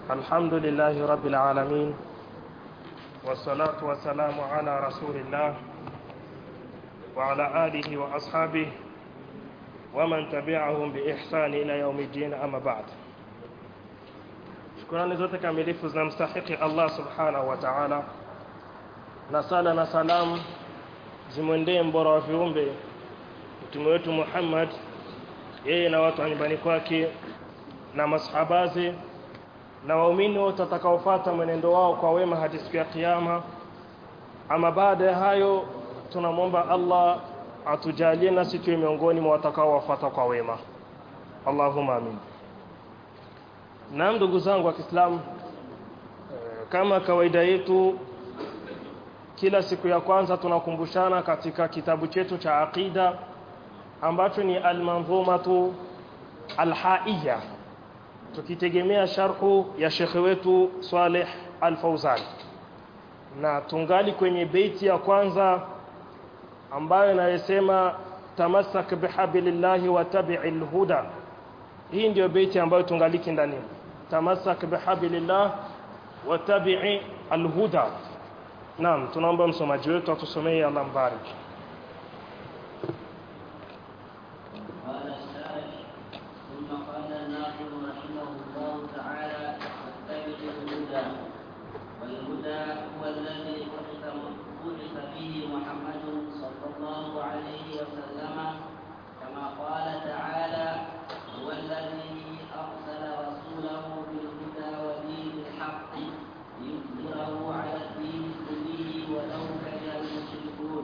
الحمد لله رب العالمين والصلاة والسلام على رسول الله وعلى آله وأصحابه ومن تبعهم بإحسان إلى يوم الدين أما بعد shukrani zote kamilifu zinamstahiki Allah subhanahu wa ta'ala na sala na salamu zimwendee mbora wa viumbe mtume wetu Muhammad yeye na watu wa nyumbani kwake na masahabazi na waumini wote watakaofuata mwenendo wao kwa wema hadi siku ya kiyama ama baada ya hayo tunamwomba Allah atujalie nasi tuwe miongoni mwa watakaowafuata kwa wema Allahumma amin Naam ndugu zangu wa Kiislamu kama kawaida yetu kila siku ya kwanza tunakumbushana katika kitabu chetu cha aqida ambacho ni al-manzumatu al-haiya tukitegemea sharhu ya shekhe wetu Saleh Al-Fauzan na tungali kwenye beiti ya kwanza ambayo inayosema tamassak bihablillahi wa tabi'il huda hii ndio beiti ambayo tungaliki ndani tamassak bihablillah wa tabi'i alhuda naam tunaomba msomaji wetu atusomee Allah mbariki قال الشارح ثم قال الناظم رحمه الله تعالى واتبع الهدى والهدى هو الذي بعث بعث به محمد صلى الله عليه وسلم كما قال تعالى هو الذي ارسل رسوله بالهدى ودين الحق ليظهره على الدين كله ولو كره المشركون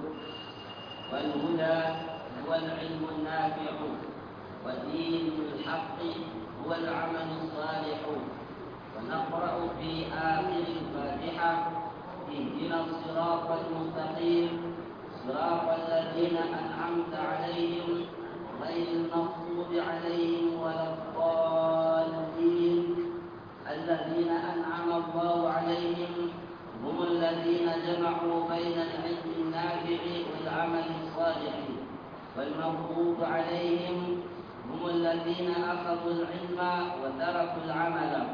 والهدى هو العلم النافع ودين الحق هو العمل الصالح ونقرأ في آخر الفاتحة اهدنا الصراط المستقيم صراط الذين أنعمت عليهم غير المغضوب عليهم ولا الضالين الذين أنعم الله عليهم هم الذين جمعوا بين العلم النافع والعمل الصالح والمغضوب عليهم هم الذين أخذوا العلم وتركوا العمل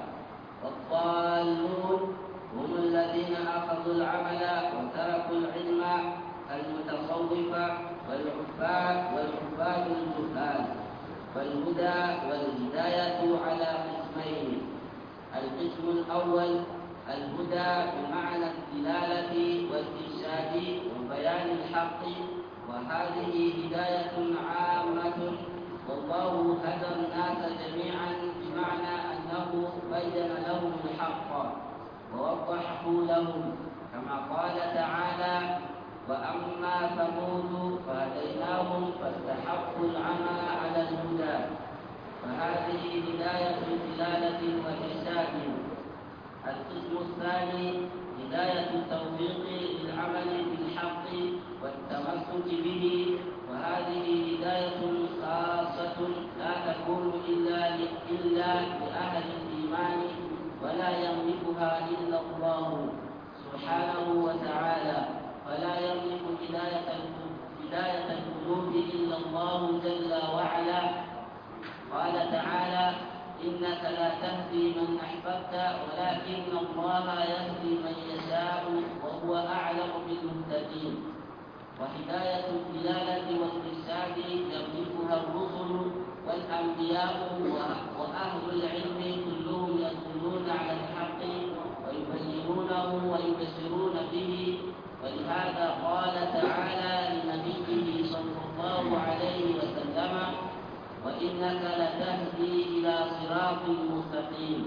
والضالون هم الذين أخذوا العمل وتركوا العلم المتصوفة والعباد والعباد الجهال والهدى والهداية على قسمين القسم الأول الهدى بمعنى الدلالة والإرشاد وبيان الحق وهذه هداية عامة والله هدى الناس جميعا بمعنى أنه بين لهم الحق ووضحه لهم كما قال تعالى وأما ثمود فهديناهم فاستحقوا العمى على الهدى فهذه هداية دلالة وإرشاد القسم الثاني هداية التوفيق للعمل بالحق والتمسك به وهذه هداية خاصة لا تكون إلا إلا لأهل الإيمان ولا يملكها إلا الله سبحانه وتعالى ولا يملك هداية هداية القلوب إلا الله جل وعلا قال تعالى إنك لا تهدي من أحببت ولكن الله يهدي من يشاء وهو أعلم بالمهتدين وهداية الدلالة والإرشاد يملكها الرسل والأنبياء وأهل العلم كلهم يدلون على الحق ويبينونه ويبشرون به ولهذا قال تعالى لنبيه صلى الله عليه وسلم وإنك لتهدي إلى صراط مستقيم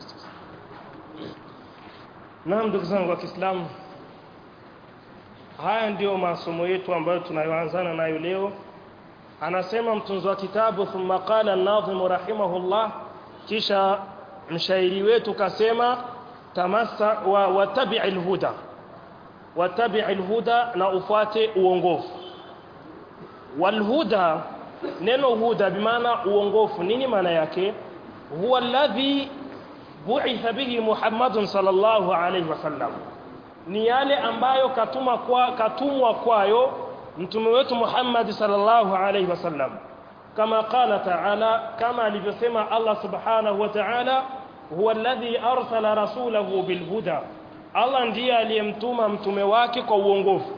Naam ndugu zangu wa Kiislamu haya ndiyo masomo yetu ambayo tunayoanzana nayo leo anasema mtunzi wa kitabu thumma qala an-nadhim rahimahullah kisha mshairi wetu kasema tamassa wa watabi'il huda watabi'il huda na ufuate uongofu walhuda neno huda bimaana uongofu nini maana yake huwa alladhi bu'itha bihi Muhammadun sallallahu alayhi wasallam ni yale ambayo katuma kwa katumwa kwayo mtume wetu Muhammad sallallahu alayhi wasallam kama qala ta'ala kama alivyosema Allah subhanahu wa ta'ala huwa alladhi arsala rasulahu bilhuda Allah ndiye aliyemtuma mtume wake kwa uongofu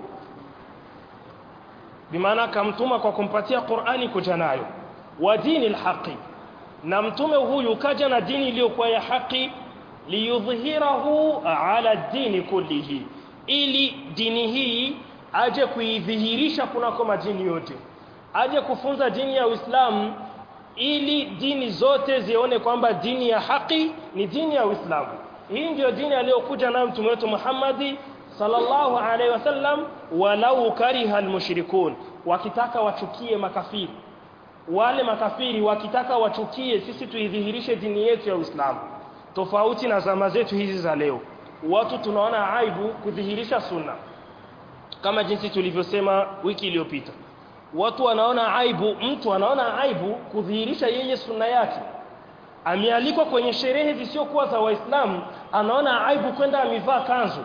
bimaana akamtuma kwa kumpatia Qur'ani kuja nayo wa dini alhaqi na mtume huyu kaja na dini iliyokuwa ya haki liyudhhirahu ala dini kullihi ili dini hii aje kuidhihirisha kunako majini yote aje kufunza dini ya Uislamu ili dini zote zione kwamba dini ya haki ni dini ya Uislamu hii ndiyo dini aliyokuja nayo mtume wetu Muhammadi sallallahu alaihi wasallam walau kariha almushrikun wakitaka wachukie makafiri wale makafiri wakitaka wachukie sisi tuidhihirishe dini yetu ya Uislamu tofauti na zama zetu hizi za leo watu tunaona aibu kudhihirisha sunna kama jinsi tulivyosema wiki iliyopita watu wanaona aibu mtu anaona aibu kudhihirisha yeye sunna yake amealikwa kwenye sherehe zisizokuwa za waislamu anaona aibu kwenda amevaa kanzu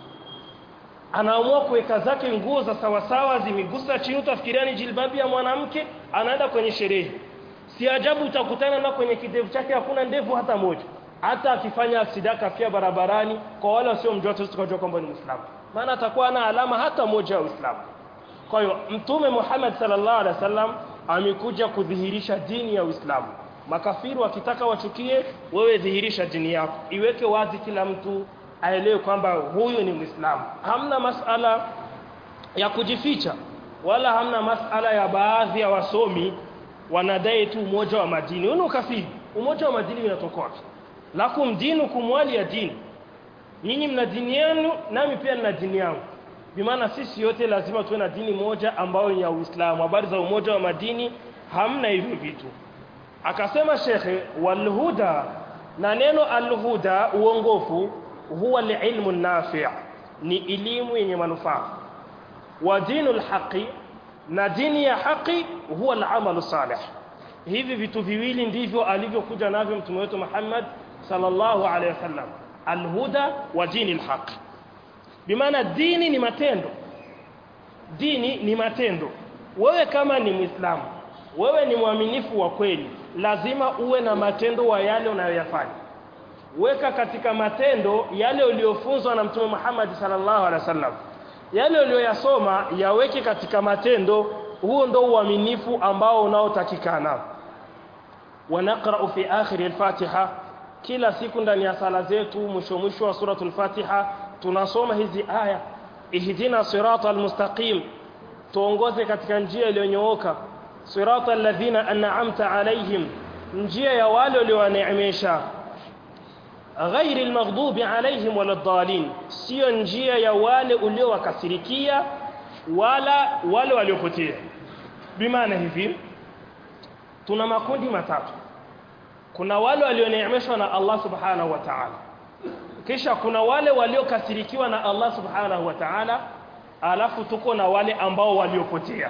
anaamua kuweka zake nguo za sawasawa zimegusa chini utafikiria ni jilbabi ya mwanamke anaenda kwenye sherehe si ajabu utakutana na kwenye kidevu chake hakuna ndevu hata moja hata akifanya aksida kafia barabarani kwa wale wasiomjua tu tukajua kwamba ni Muislamu maana atakuwa na alama hata moja ya Uislamu kwa hiyo mtume Muhammad sallallahu alaihi wasallam amekuja kudhihirisha dini ya Uislamu makafiri wakitaka wachukie wewe dhihirisha dini yako iweke wazi kila mtu aelewe kwamba huyu ni Muislamu hamna masala ya kujificha wala hamna masala ya baadhi ya wasomi wanadai tu umoja wa madini huo ukafiri umoja wa madini unatoka wapi lakum dinukum waliya dini nyinyi mna dini yenu nami pia nina dini yangu bimaana sisi yote lazima tuwe na dini moja ambayo ni ya Uislamu habari za umoja wa madini hamna hivyo vitu akasema shekhe walhuda na neno alhuda uongofu huwa alilmu nafi' ni elimu yenye manufaa wa dinul haqi na dini ya haki huwa alamalu salih hivi vitu viwili ndivyo alivyokuja navyo mtume wetu Muhammad sallallahu alaihi wasallam alhuda wa dinil haq bimaana dini ni matendo dini ni matendo wewe kama ni muislamu wewe ni mwaminifu wa kweli lazima uwe na matendo wa yale unayoyafanya weka katika matendo yale uliyofunzwa na mtume Muhammad sallallahu alaihi wasallam yale uliyoyasoma yaweke katika matendo huo ndo uaminifu ambao unaotakikana ونقرأ في آخر الفاتحة kila siku ndani ya sala zetu mwisho mwisho wa suratul Fatiha tunasoma hizi aya ihdina siratal mustaqim tuongoze katika njia iliyonyooka siratal ladhina an'amta alaihim njia ya wale uliowaneemesha ghairil maghdubi alaihim waladdallin sio njia ya wale uliowakasirikia wala wale waliopotea bimaana hivi tuna makundi matatu kuna wale walioneemeshwa na Allah subhanahu wa ta'ala kisha kuna wale waliokasirikiwa na Allah subhanahu wa ta'ala alafu tuko na wale ambao waliopotea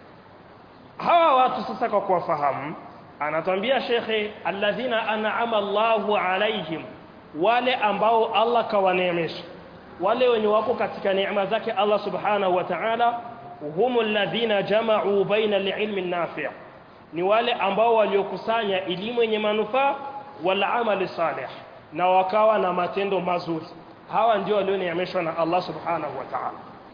hawa watu sasa kwa kuwafahamu anatwambia shekhe alladhina an'ama Allahu alaihim wale ambao Allah kawaneemesha wale wenye wako katika neema zake Allah subhanahu wa ta'ala humul ladhina jama'u baina al-ilmi an-nafi' ni wale ambao waliokusanya elimu yenye manufaa wal amali salih na wakawa na matendo mazuri hawa ndio walioneemeshwa na Allah subhanahu wa ta'ala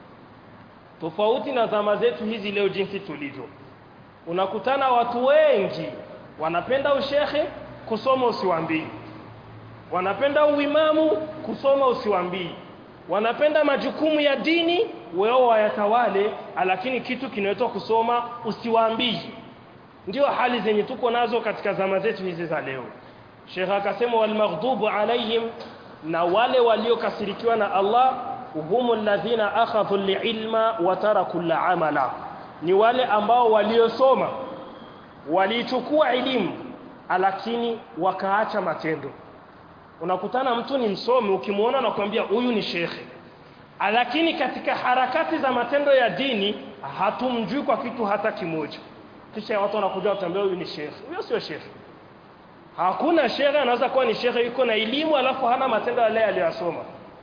tofauti na zama zetu hizi leo jinsi tulivyo unakutana watu wengi wanapenda ushehe kusoma usiwambii wanapenda uimamu kusoma usiwambii wanapenda majukumu ya dini wao wayatawale lakini kitu kinaitwa kusoma usiwaambii ndio hali zenye tuko nazo katika zama zetu hizi za leo Sheikh akasema wal maghdubu alaihim na wale waliokasirikiwa na Allah humu alladhina akhadhu al-ilma wa taraku al-amala ni wale ambao waliosoma walichukua elimu lakini wakaacha matendo unakutana mtu ni msomi ukimwona nakwambia huyu ni shekhe lakini katika harakati za matendo ya dini hatumjui kwa kitu hata kimoja kisha watu wanakuja kutambia huyu ni shekhe huyo sio shekhe hakuna shekhe anaweza kuwa ni shekhe yuko na elimu alafu hana matendo yale aliyosoma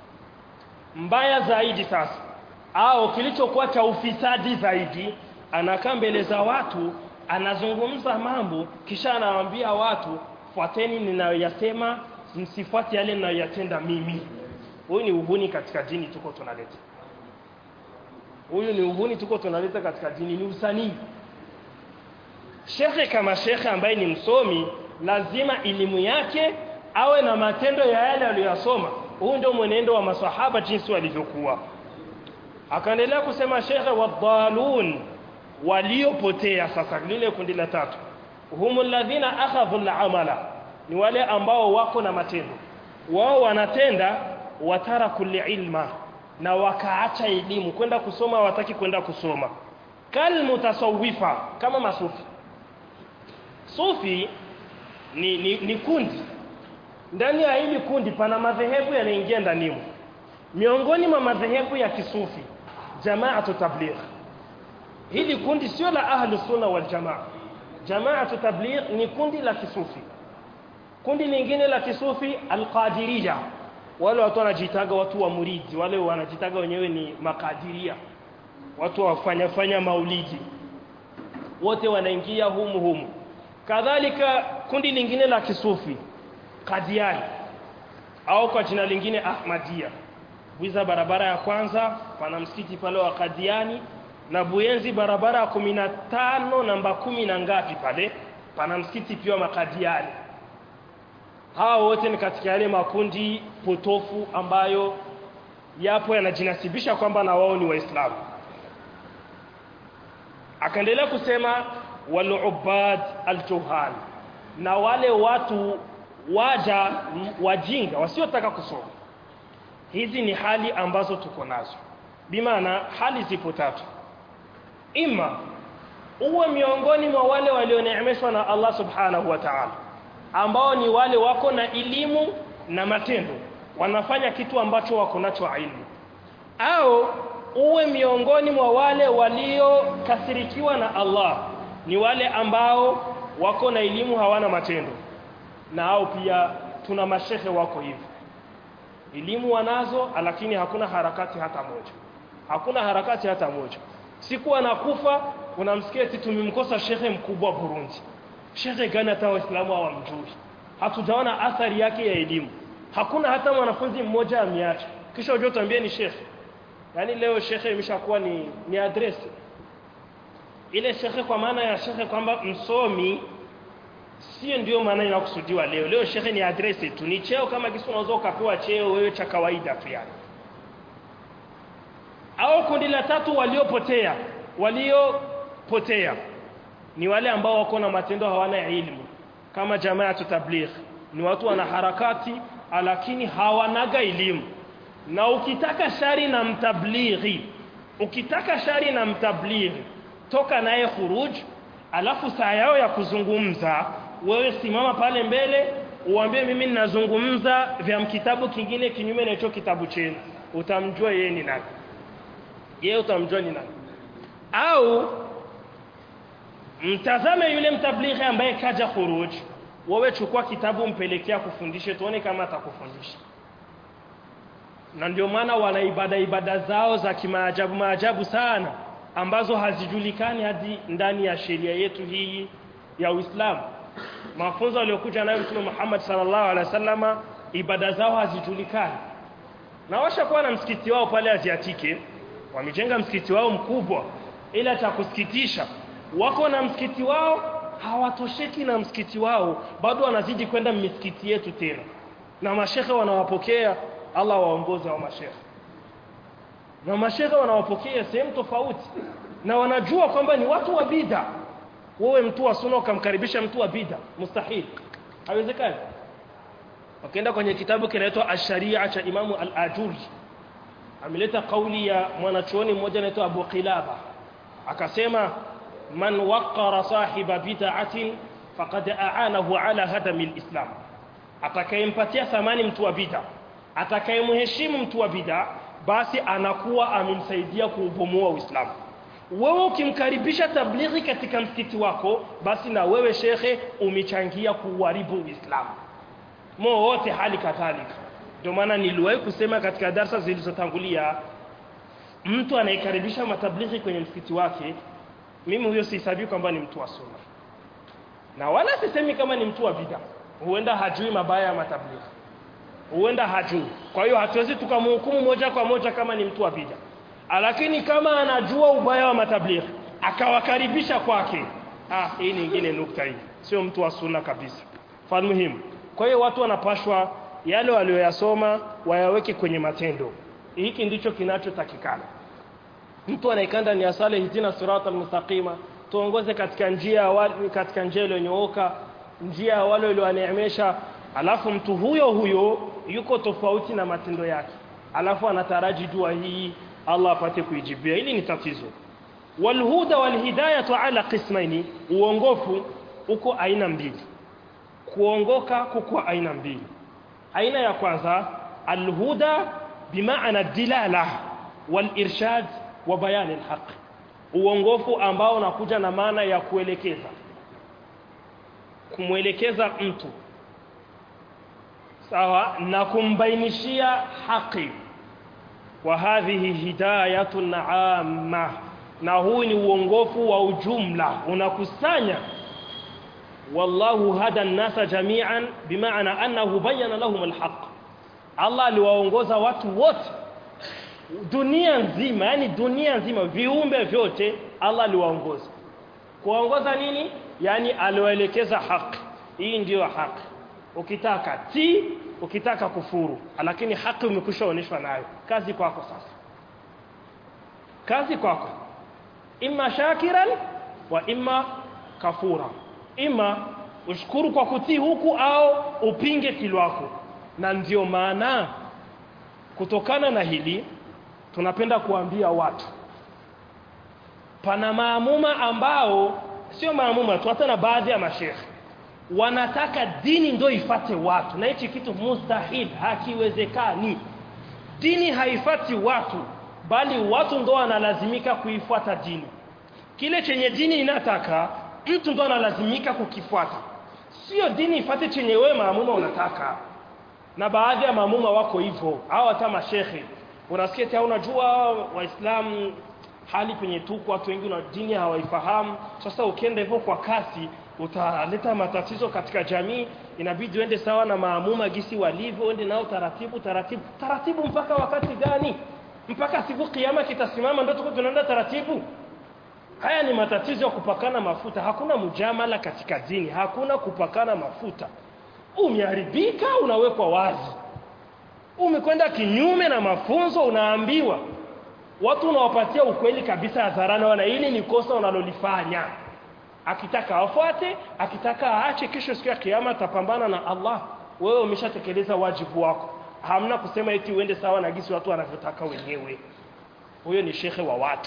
mbaya zaidi sasa au kilichokuwa cha ufisadi zaidi anakaa mbele za watu anazungumza mambo kisha anawaambia watu fuateni ninayoyasema msifuate yale ninayoyatenda mimi huyu ni uhuni katika dini tuko tunaleta huyu ni uhuni tuko tunaleta katika dini ni usanii shekhe kama shekhe ambaye ni msomi lazima elimu yake awe na matendo ya yale aliyosoma huu ndio mwenendo wa masahaba jinsi walivyokuwa akaendelea kusema shekhe wadhalun waliopotea sasa lile kundi la tatu humul ladhina akhadhu al-amala ni wale ambao wako na matendo wao wanatenda watara kulli ilma na wakaacha elimu kwenda kusoma wataki kwenda kusoma kal mutasawwifa kama masufi sufi ni, ni, ni kundi ndani ya hili kundi pana madhehebu yanaingia ndani miongoni mwa madhehebu ya kisufi jamaatu tabligh hili kundi sio la ahlu sunna wal jamaa jamaatu tabligh ni kundi la kisufi kundi lingine la kisufi alqadiriya wale watu wanajitaga watu wa muridi wale wanajitaga wenyewe ni makadiria watu wafanya fanya maulidi wote wanaingia humu humu kadhalika kundi lingine la kisufi kadiani au kwa jina lingine ahmadia Bwiza barabara ya kwanza pana msikiti pale wa Kadiani na Buyenzi barabara ya kumi na tano namba kumi na ngapi pale pana msikiti pia wa Makadiani hawa wote ni katika yale makundi potofu ambayo yapo yanajinasibisha kwamba na wao ni waislamu akaendelea kusema walubad aljuhal na wale watu waja wajinga wasiotaka kusoma hizi ni hali ambazo tuko nazo bimaana hali zipo tatu ima uwe miongoni mwa wale walioneemeshwa na Allah subhanahu wa ta'ala ambao ni wale wako na elimu na matendo wanafanya kitu ambacho wako nacho ilmu au uwe miongoni mwa wale waliokasirikiwa na Allah ni wale ambao wako na elimu hawana matendo na hao pia tuna mashehe wako hivyo elimu wanazo lakini hakuna harakati hata moja hakuna harakati hata moja siku anakufa unamsikia eti tumemkosa shekhe mkubwa Burundi shekhe gani hata waislamu hawamjui hatujaona athari yake ya elimu hakuna hata mwanafunzi mmoja ameacha kisha ujue tuambie ni shekhe yani leo shekhe imeshakuwa ni ni address ile shekhe kwa maana ya shekhe kwamba msomi sio ndio maana inakusudiwa leo leo shekhe ni address tu ni cheo kama kisu unaweza ukapewa cheo wewe cha kawaida tu yani au kundi la tatu waliopotea waliopotea ni wale ambao wako na matendo hawana elimu kama jamaa tabligh ni watu wana harakati lakini hawanaga elimu na ukitaka shari na mtablighi ukitaka shari na mtablighi toka naye khuruj alafu saa yao ya kuzungumza wewe simama pale mbele uambie mimi ninazungumza vya kitabu kingine kinyume na hicho kitabu chenu utamjua yeye ni nani yeye utamjua ni nani au mtazame yule mtablighi ambaye kaja khuruj wewe chukua kitabu mpelekea kufundishe tuone kama atakufundisha na ndio maana wana ibada ibada zao za kimaajabu maajabu sana ambazo hazijulikani hadi ndani ya sheria yetu hii ya Uislamu mafunzo aliyokuja nayo Mtume Muhammad sallallahu alaihi wasallama ibada zao hazijulikani na washakuwa na msikiti wao pale Aziatike wamejenga msikiti wao mkubwa ila cha kusikitisha wako na msikiti wao hawatosheki na msikiti wao bado wanazidi kwenda misikiti yetu tena na mashehe wanawapokea Allah waongoze wa mashehe na mashehe wanawapokea sehemu tofauti na wanajua kwamba ni watu wa bid'a wewe mtu wa sunna ukamkaribisha mtu wa bid'a mustahil haiwezekani ukienda kwenye kitabu kinaitwa ash-sharia cha Imamu al-Ajuri ameleta kauli ya mwanachuoni mmoja anaitwa Abu Qilaba akasema man waqara sahiba bid'atin faqad a'anahu ala hadami al-islam atakayempatia thamani mtu wa bid'a atakayemheshimu mtu wa bid'a basi anakuwa amemsaidia kuubomoa Uislamu wewe ukimkaribisha tablighi katika msikiti wako basi na wewe shekhe umechangia kuharibu Uislamu mo wote hali kadhalika ndio maana niliwahi kusema katika darsa zilizotangulia mtu anayekaribisha matablighi kwenye msikiti wake mimi huyo sihesabii kwamba ni mtu wa sunna na wala sisemi kama ni mtu wa bid'a huenda hajui mabaya ya matablighi huenda hajui kwa hiyo hatuwezi tukamhukumu moja kwa moja kama ni mtu wa bid'a lakini kama anajua ubaya wa matablighi akawakaribisha kwake ah hii nyingine nukta hii sio mtu wa sunna kabisa fal muhimu kwa hiyo watu wanapashwa yale walioyasoma wayaweke kwenye matendo hiki ndicho kinachotakikana mtu anaikanda ni asale hitina sirata almustaqima tuongoze katika njia wale katika njia iliyonyooka njia ya wale walioneemesha alafu mtu huyo huyo yuko tofauti na matendo yake alafu anataraji dua hii Allah apate kuijibia hili ni tatizo walhuda walhidayatu ala qismaini uongofu uko aina mbili kuongoka kuko aina mbili aina ya kwanza alhuda bimaana dilala walirshad wa bayan alhaq uongofu ambao unakuja na maana ya kuelekeza kumwelekeza mtu sawa na kumbainishia haki wa hadhihi hidayatun amma na huu ni uongofu wa ujumla unakusanya wallahu hada an-nasa jami'an bimaana annahu bayyana lahum al-haq Allah aliwaongoza watu wote dunia nzima yani dunia nzima viumbe vyote Allah aliwaongoza kuongoza nini yani aliwaelekeza haki hii ndiyo haki ukitaka ti ukitaka kufuru lakini haki umekwishaoneshwa nayo kazi kwako sasa kazi kwako imma shakiran wa imma kafura imma ushukuru kwa kutii huku au upinge kilwako na ndio maana kutokana na hili tunapenda kuambia watu pana maamuma ambao sio maamuma tu hata na baadhi ya mashekhe wanataka dini ndo ifate watu na hichi kitu mustahil hakiwezekani dini haifati watu bali watu ndo wanalazimika kuifuata dini kile chenye dini inataka mtu ndo analazimika kukifuata sio dini ifate chenye wewe maamuma unataka na baadhi ya maamuma wako hivyo au hata mashehe unasikia eti unajua waislamu hali penye tuko watu wengi na dini hawaifahamu sasa ukienda hivyo kwa kasi utaleta matatizo katika jamii inabidi uende sawa na maamuma gisi walivyo uende nao taratibu taratibu taratibu mpaka wakati gani mpaka siku kiyama kitasimama ndio tuko tunaenda taratibu haya ni matatizo ya kupakana mafuta hakuna mujamala katika dini hakuna kupakana mafuta umeharibika unawekwa wazi umekwenda kinyume na mafunzo unaambiwa watu unawapatia ukweli kabisa hadharani wana hili ni kosa unalolifanya akitaka afuate akitaka aache kesho siku ya kiyama atapambana na Allah wewe umeshatekeleza wajibu wako hamna kusema eti uende sawa na gisi watu wanavyotaka wenyewe huyo ni shekhe wa watu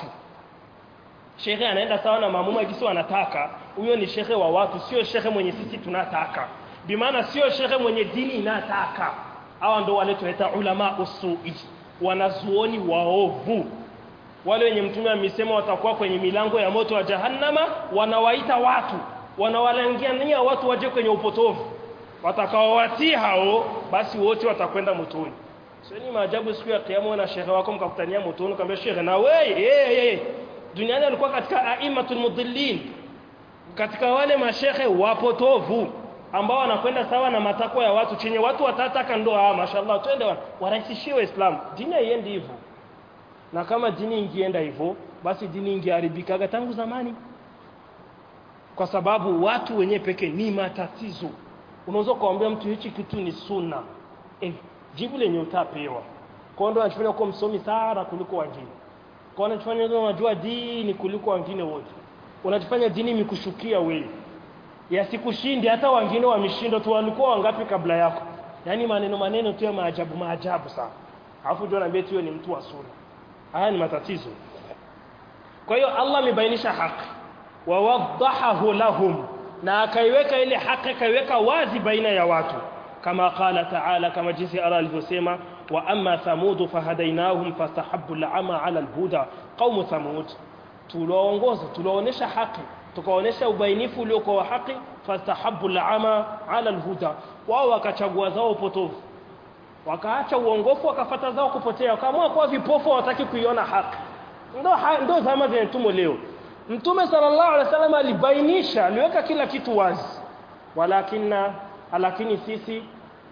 shekhe anaenda sawa na maamuma gisi wanataka huyo ni shekhe wa watu sio shekhe mwenye sisi tunataka bimaana sio shekhe mwenye dini inataka hawa ndo wale tunaita ulama usui wanazuoni waovu wale wenye mtume amesema watakuwa kwenye milango ya moto wa jahannama wanawaita watu wanawalangania watu waje kwenye upotovu watakaowatii hao basi wote watakwenda motoni sio ni maajabu siku ya kiyama na shehe wako mkakutania motoni kaambia shehe na wewe hey, hey. duniani alikuwa katika aimatul mudillin katika wale mashehe wapotovu ambao wanakwenda sawa na matakwa ya watu chenye watu watataka ndo ah mashallah twende warahisishie waislamu dini haiendi hivyo na kama dini ingienda hivyo basi dini ingeharibikaga tangu zamani kwa sababu watu wenyewe pekee ni matatizo unaweza kuambia mtu hichi kitu ni sunna eh jibu lenye utapewa kwa ndo anachofanya kuwa msomi sana kuliko wengine kwa anachofanya ndio unajua dini kuliko wengine wote unachofanya dini mikushukia wewe yasikushindi hata wengine wameshinda tu walikuwa wangapi kabla yako yani maneno maneno tu ya maajabu maajabu sana alafu ndio anaambia tu ni mtu wa sunna haya ni matatizo kwa hiyo Allah amebainisha haki wa wadahahu lahum na akaiweka ile haki akaiweka wazi baina ya watu kama qala ta'ala kama jinsi Allah alivyosema wa amma thamud fahadainahum fastahabbu al'ama 'ala al-huda qaum thamud tuliwaongoza tuliwaonesha haki tukaonesha ubainifu uliokuwa haki fastahabbu al'ama 'ala al-huda wao wakachagua zao upotovu wakaacha uongofu wakafata zao kupotea wakaamua kuwa vipofu hawataki kuiona haki ndo ha, ndo zama zenye tumo leo mtume sallallahu alaihi wasallam alibainisha aliweka kila kitu wazi walakina lakini sisi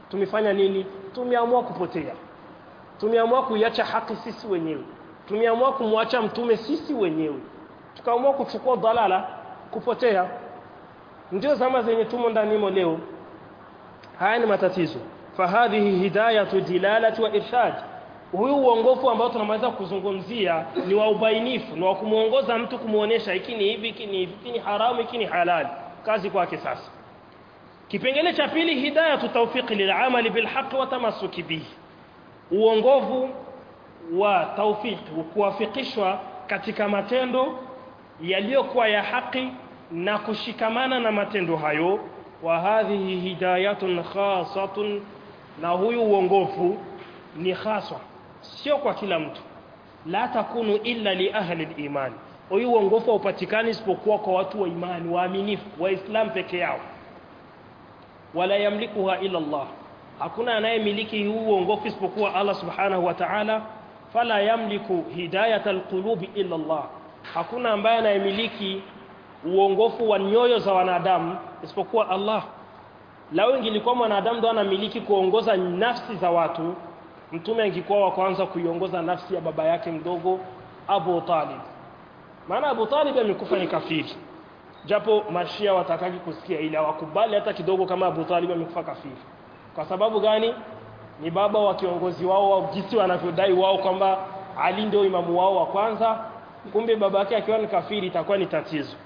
tumefanya nini tumeamua kupotea tumeamua kuiacha haki sisi wenyewe tumeamua kumwacha mtume sisi wenyewe tukaamua kuchukua dalala kupotea ndio zama zenye tumo ndanimo leo haya ni matatizo fahadhihi hidayatu dilalati wa irshad huyu uongofu ambao tunaweza kuzungumzia ni wa ubainifu ni wa kumuongoza mtu kumuonesha hiki ni hivi hiki ni hivi hiki ni haramu hiki ni halali kazi kwake sasa kipengele cha pili hidayatu tawfiqi lil'amali bilhaq wa tamassuki bihi uongovu wa tawfiq kuwafikishwa katika matendo yaliyokuwa ya haki na kushikamana na matendo hayo wa hadhihi hidayatun khasatun na huyu uongofu ni haswa sio kwa kila mtu la takunu illa li ahli al-iman huyu uongofu haupatikani isipokuwa kwa watu wa imani waaminifu waislam peke yao wala yamlikuha illa Allah hakuna anayemiliki huu uongofu isipokuwa Allah subhanahu wa ta'ala fala yamliku hidayata alqulubi illa Allah hakuna ambaye anayemiliki uongofu wa nyoyo za wanadamu isipokuwa Allah lao ingilikuwa mwanadamu ndo anamiliki kuongoza nafsi za watu mtume angekuwa wa kwanza kuiongoza nafsi ya baba yake mdogo Abu Talib maana Abu Talib amekufa ni kafiri japo mashia watakaki kusikia ile hawakubali hata kidogo kama Abu Talib amekufa kafiri kwa sababu gani ni baba wa kiongozi wao wa jinsi wanavyodai wao kwamba Ali ndio imamu wao wa kwanza kumbe baba yake akiwa ni kafiri itakuwa ni tatizo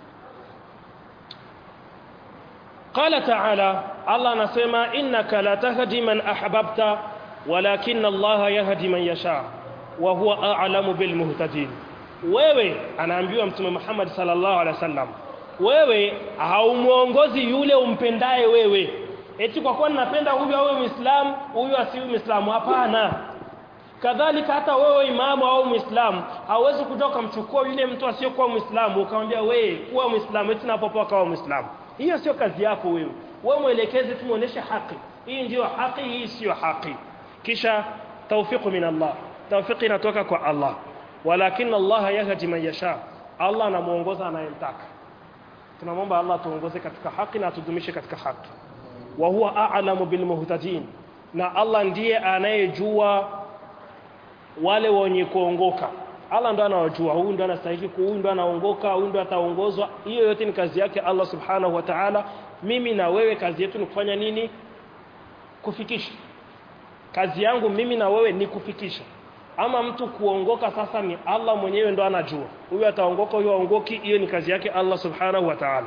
قال تعالى الله anasema innaka la tahdi man ahbabta walakin Allah yahdi man yasha wa huwa a'lamu bil muhtadin wewe anaambiwa mtume Muhammad sallallahu alaihi wasallam wewe haumuongozi yule umpendaye wewe eti kwa kuwa ninapenda huyu awe muislamu huyu asiwe muislamu hapana kadhalika hata wewe imamu au muislamu hauwezi kuja ukamchukua yule mtu asiyokuwa muislamu ukamwambia wewe kuwa muislamu eti napopoa kawa muislamu hiyo sio kazi yako wewe wewe mwelekeze tumuoneshe haki hii ndiyo haki hii sio haki kisha tawfiqu min Allah tawfiqi inatoka kwa Allah walakin Allah yahdi man yasha Allah anamuongoza anayemtaka tunamwomba Allah tuongoze katika haki na tudumishe katika haki wa huwa a'lamu bil muhtadin na Allah ndiye anayejua wale wenye kuongoka Allah ndo anawajua huyu ndo anastahili huyu ndo anaongoka huyu ndo ataongozwa hiyo yote ni kazi yake Allah subhanahu wa ta'ala mimi na wewe kazi yetu ni kufanya nini kufikisha kazi yangu mimi na wewe ni kufikisha ama mtu kuongoka sasa ni Allah mwenyewe ndo anajua huyu ataongoka huyu aongoki hiyo ni kazi yake Allah subhanahu wa ta'ala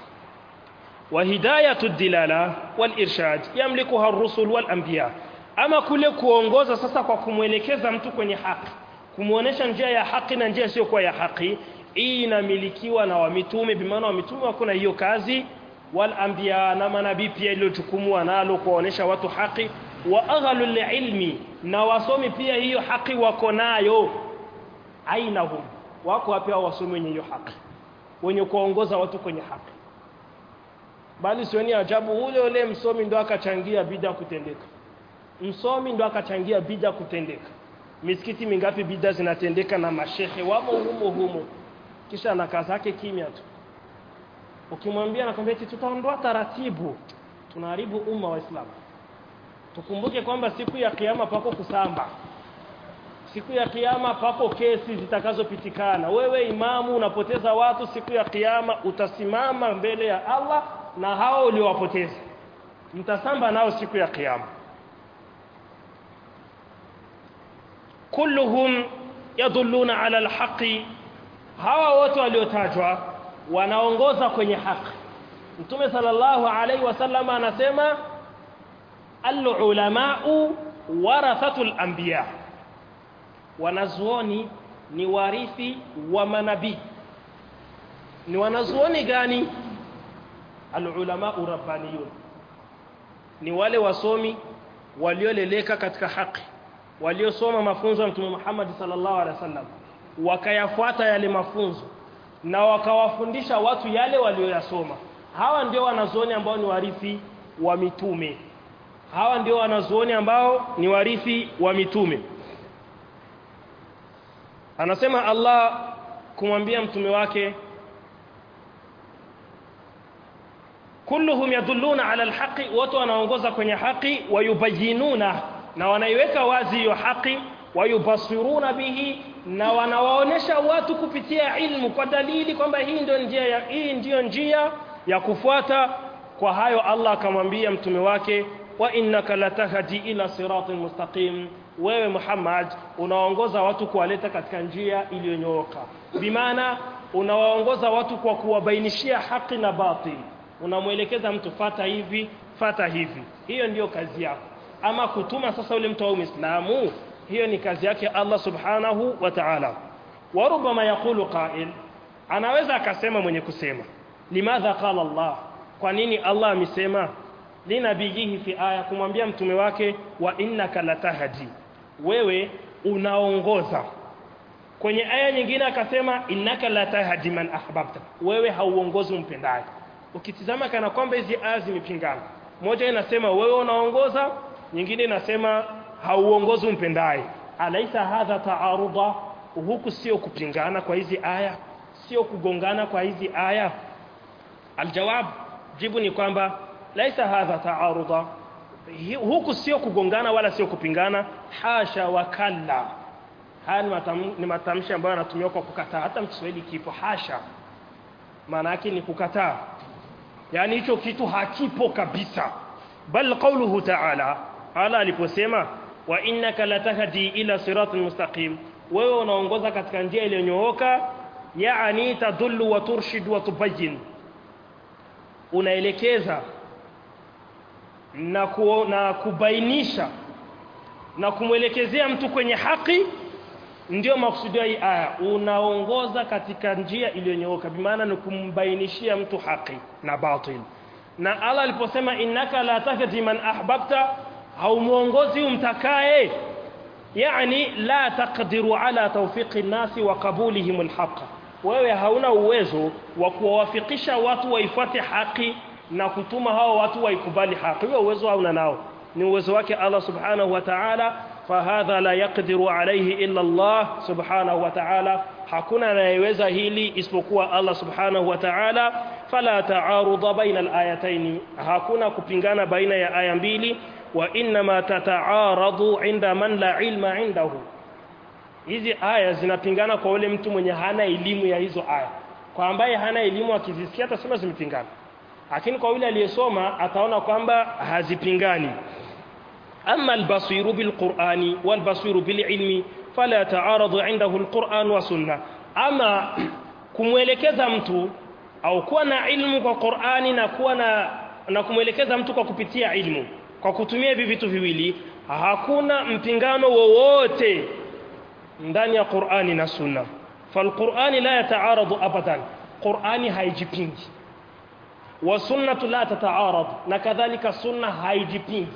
وهدايه الدلاله والارشاد يملكها الرسل والانبياء ama kule kuongoza sasa kwa kumwelekeza mtu kwenye haki kumuonesha njia ya haki na njia sio kwa ya haki hii inamilikiwa na wamitume bimaana wamitume wako na hiyo kazi wal anbiya na manabii pia ile jukumu wanalo kuonesha watu haki wa aghalul ilmi na wasomi pia hiyo haki wako nayo ainahum wako wapi wasomi wenye hiyo haki wenye kuongoza watu kwenye haki bali sioni ajabu ule ule msomi ndo akachangia bida kutendeka msomi ndo akachangia bida kutendeka misikiti mingapi bida zinatendeka na mashehe wamo humo humo kisha na kazi yake kimya tu ukimwambia nakwambia eti tutaondoa taratibu tunaharibu umma wa Islam tukumbuke kwamba siku ya kiyama pako kusamba siku ya kiyama pako kesi zitakazopitikana wewe imamu unapoteza watu siku ya kiyama utasimama mbele ya Allah na hao uliowapoteza mtasamba nao siku ya kiyama kulluhum yadulluna ala alhaqi hawa wote waliotajwa wanaongoza kwenye haki mtume sallallahu alaihi wasallam anasema al-ulama'u warathatul anbiya wanazuoni ni warithi wa manabii ni wanazuoni gani al-ulama'u rabbaniyun ni wale wasomi walioleleka katika haki waliosoma mafunzo ya mtume Muhammad sallallahu alaihi wasallam wakayafuata yale mafunzo na wakawafundisha watu yale walioyasoma hawa ndio wanazuoni ambao ni warithi wa mitume hawa ndio wanazuoni ambao ni warithi wa mitume anasema Allah kumwambia mtume wake kulluhum yadulluna ala alhaqi wote wanaongoza kwenye haki wayubayinuna na wanaiweka wazi hiyo haki wayubasiruna bihi na wanawaonesha watu kupitia ilmu kwa dalili kwamba hii ndio njia ya hii ndiyo njia ya kufuata kwa hayo Allah akamwambia mtume wake wa innaka latahdi ila siratin mustaqim wewe Muhammad unaongoza watu kuwaleta katika njia iliyonyooka bimaana unawaongoza watu kwa kuwabainishia haki na batil unamwelekeza mtu fata hivi fata hivi hiyo ndiyo kazi yako ama kutuma sasa ule mtu wa Uislamu hiyo ni kazi yake Allah subhanahu wa ta'ala warubama yaqulu qa'il anaweza akasema mwenye kusema limadha qala Allah kwa nini Allah amesema linabiyihi fi aya kumwambia mtume wake wa innaka latahdi wewe unaongoza kwenye aya nyingine akasema innaka latahdi man ahbabta wewe hauongozi umpendaye ukitizama kana kwamba hizi aya zimepingana moja inasema wewe unaongoza nyingine inasema hauongozi umpendaye alaisa hadha taaruda huku sio kupingana kwa hizi aya sio kugongana kwa hizi aya aljawab jibu ni kwamba laisa hadha taaruda huku sio kugongana wala sio kupingana hasha wa kalla haya ni, matam, ni matamshi ambayo yanatumiwa kwa kukataa hata mkiswahili kipo hasha maana yake ni kukataa yani hicho kitu hakipo kabisa bal qawluhu ta'ala ala aliposema wa innaka latahdi ila siratin mustaqim wewe unaongoza katika njia iliyonyooka yaani tadullu wa turshid wa tubayyin unaelekeza na, ku, na kubainisha na kumwelekezea mtu kwenye haki ndio maksudi ya hii aya unaongoza katika njia iliyonyooka bimaana ni kumbainishia mtu haki na batil na Allah aliposema innaka la tahdi man ahbabta haumuongozi umtakaye yani la taqdiru ala tawfiqi nasi wa qabulihim alhaq wewe hauna uwezo wa kuwawafikisha watu waifuate haki na kutuma hao watu waikubali haki hiyo uwezo hauna nao ni uwezo wake Allah subhanahu wa ta'ala fahadha la yaqdiru alayhi illa Allah subhanahu wa ta'ala hakuna anayeweza hili isipokuwa Allah subhanahu wa ta'ala fala ta'aruda baina al-ayatayn hakuna kupingana baina ya aya mbili wa inma tataaradu inda man la ilma indahu hizi aya zinapingana kwa ule mtu mwenye hana elimu ya hizo aya kwa ambaye hana elimu akizisikia atasema zimepingana lakini kwa yule aliyesoma ataona kwamba hazipingani أما البصير بالقرآن والبصير بالعلم فلا تعارض عنده القرآن والسنة أما kumwelekeza mtu au kuwa na ilmu kwa Qur'ani na kuwa na na kumwelekeza mtu kwa kupitia ilmu kwa kutumia hivi vitu viwili hakuna mpingano wowote ndani ya Qur'ani na Sunna falqur'ani la yataaradu abadan Qur'ani haijipingi wa sunnatu la tataarad na kadhalika sunna haijipingi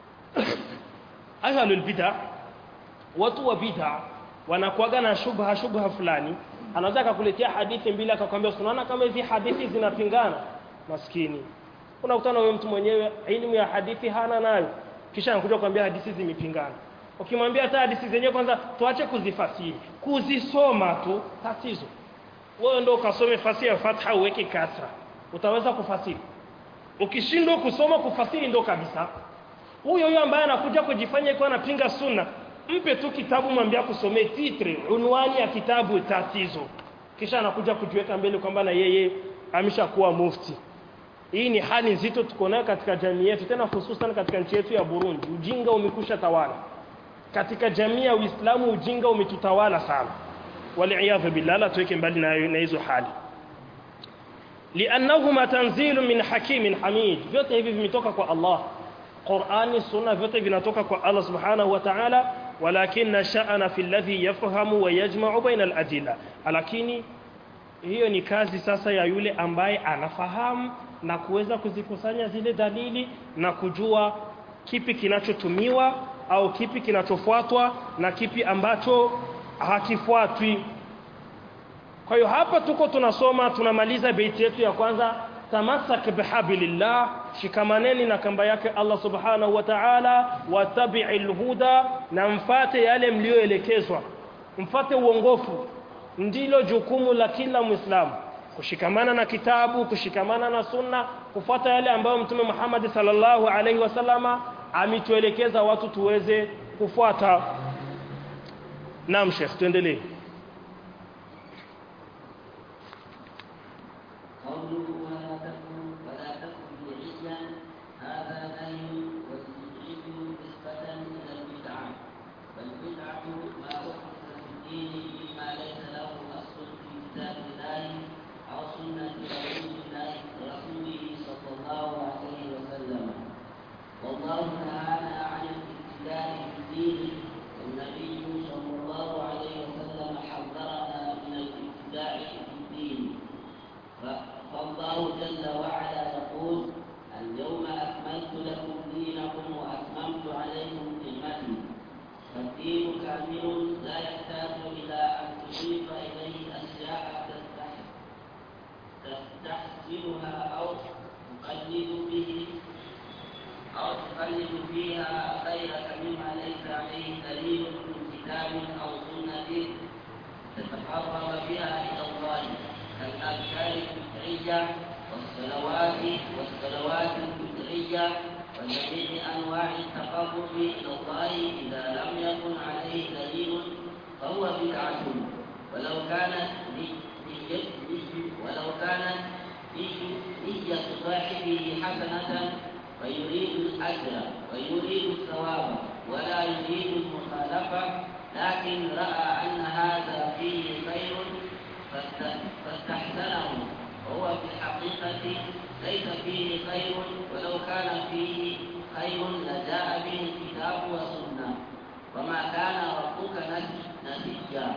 ahlul bid'a watu wa bid'a wanakuaga na shubha shubha fulani anaweza akakuletea hadithi mbili akakwambia unaona kama hizi hadithi zinapingana maskini unakutana wewe mtu mwenyewe elimu ya hadithi hana nayo kisha anakuja kukwambia hadithi zimepingana ukimwambia hata hadithi zenyewe kwanza tuache kuzifasiri kuzisoma tu tatizo wewe ndio ukasome fasihi ya fatha uweke kasra utaweza kufasiri ukishindwa kusoma kufasiri ndo kabisa huyo huyo ambaye anakuja kujifanya iko anapinga sunna mpe tu kitabu mwambie kusomee titre unwani ya kitabu tatizo kisha anakuja kujiweka mbele kwamba na yeye ameshakuwa mufti hii ni hali nzito tuko nayo katika jamii yetu tena hususan katika nchi yetu ya Burundi ujinga umekusha tawala katika jamii ya Uislamu ujinga umetutawala sana waliaadha billah la tuweke mbali na na hizo hali liannahuma tanzilu min hakimin hamid vyote hivi vimetoka kwa Allah Qur'ani sunna vyote vinatoka kwa Allah subhanahu wa ta'ala walakin sha'ana fi alladhi yafhamu wa yajma'u baina al-adilla lakini hiyo ni kazi sasa ya yule ambaye anafahamu na kuweza kuzikusanya zile dalili na kujua kipi kinachotumiwa au kipi kinachofuatwa na kipi ambacho hakifuatwi kwa hiyo hapa tuko tunasoma tunamaliza beiti yetu ya kwanza tamassak bihablillah shikamaneni na kamba yake Allah subhanahu wa ta'ala watabi'il huda na mfate yale mlioelekezwa mfate uongofu ndilo jukumu la kila muislamu kushikamana na kitabu kushikamana na sunna kufuata yale ambayo mtume Muhammad sallallahu alaihi wasallama ametuelekeza watu tuweze kufuata naam sheikh tuendelee قوله ولا تكن ولا تكن بدعيا هذا نهي والبدعي نسبة إلى البدعة والبدعة ما أحدث في الدين مما ليس له أصل في كتاب الله أو سنة رسول الله رسوله صلى الله عليه وسلم والله نهانا عن الابتداع في الدين والنبي صلى الله عليه وسلم حذرنا من الابتداع في الدين فالله جل وعلا يقول اليوم أكملت لكم دينكم وأتممت عليكم نعمتي فالدين كامل لا يحتاج إلى أن تضيف إليه أشياء تستح- تستحسنها أو تقلد به أو تقلد فيها غيرك مما ليس عليه دليل من كتاب أو سنة تتقرب بها إلى الله كالأذكار البدعية والصلوات والصلوات البدعية وجميع أنواع التقرب إلى الله إذا لم يكن عليه دليل فهو بدعة ولو كانت ولو كانت نية صاحبه حسنة فيريد الأجر ويريد الثواب ولا يريد المخالفة لكن رأى أن هذا فيه خير فاست- فاستحسنه وهو في الحقيقة ليس فيه خير ولو كان فيه خير لجاء به الكتاب والسنة وما كان ربك نس- نسيا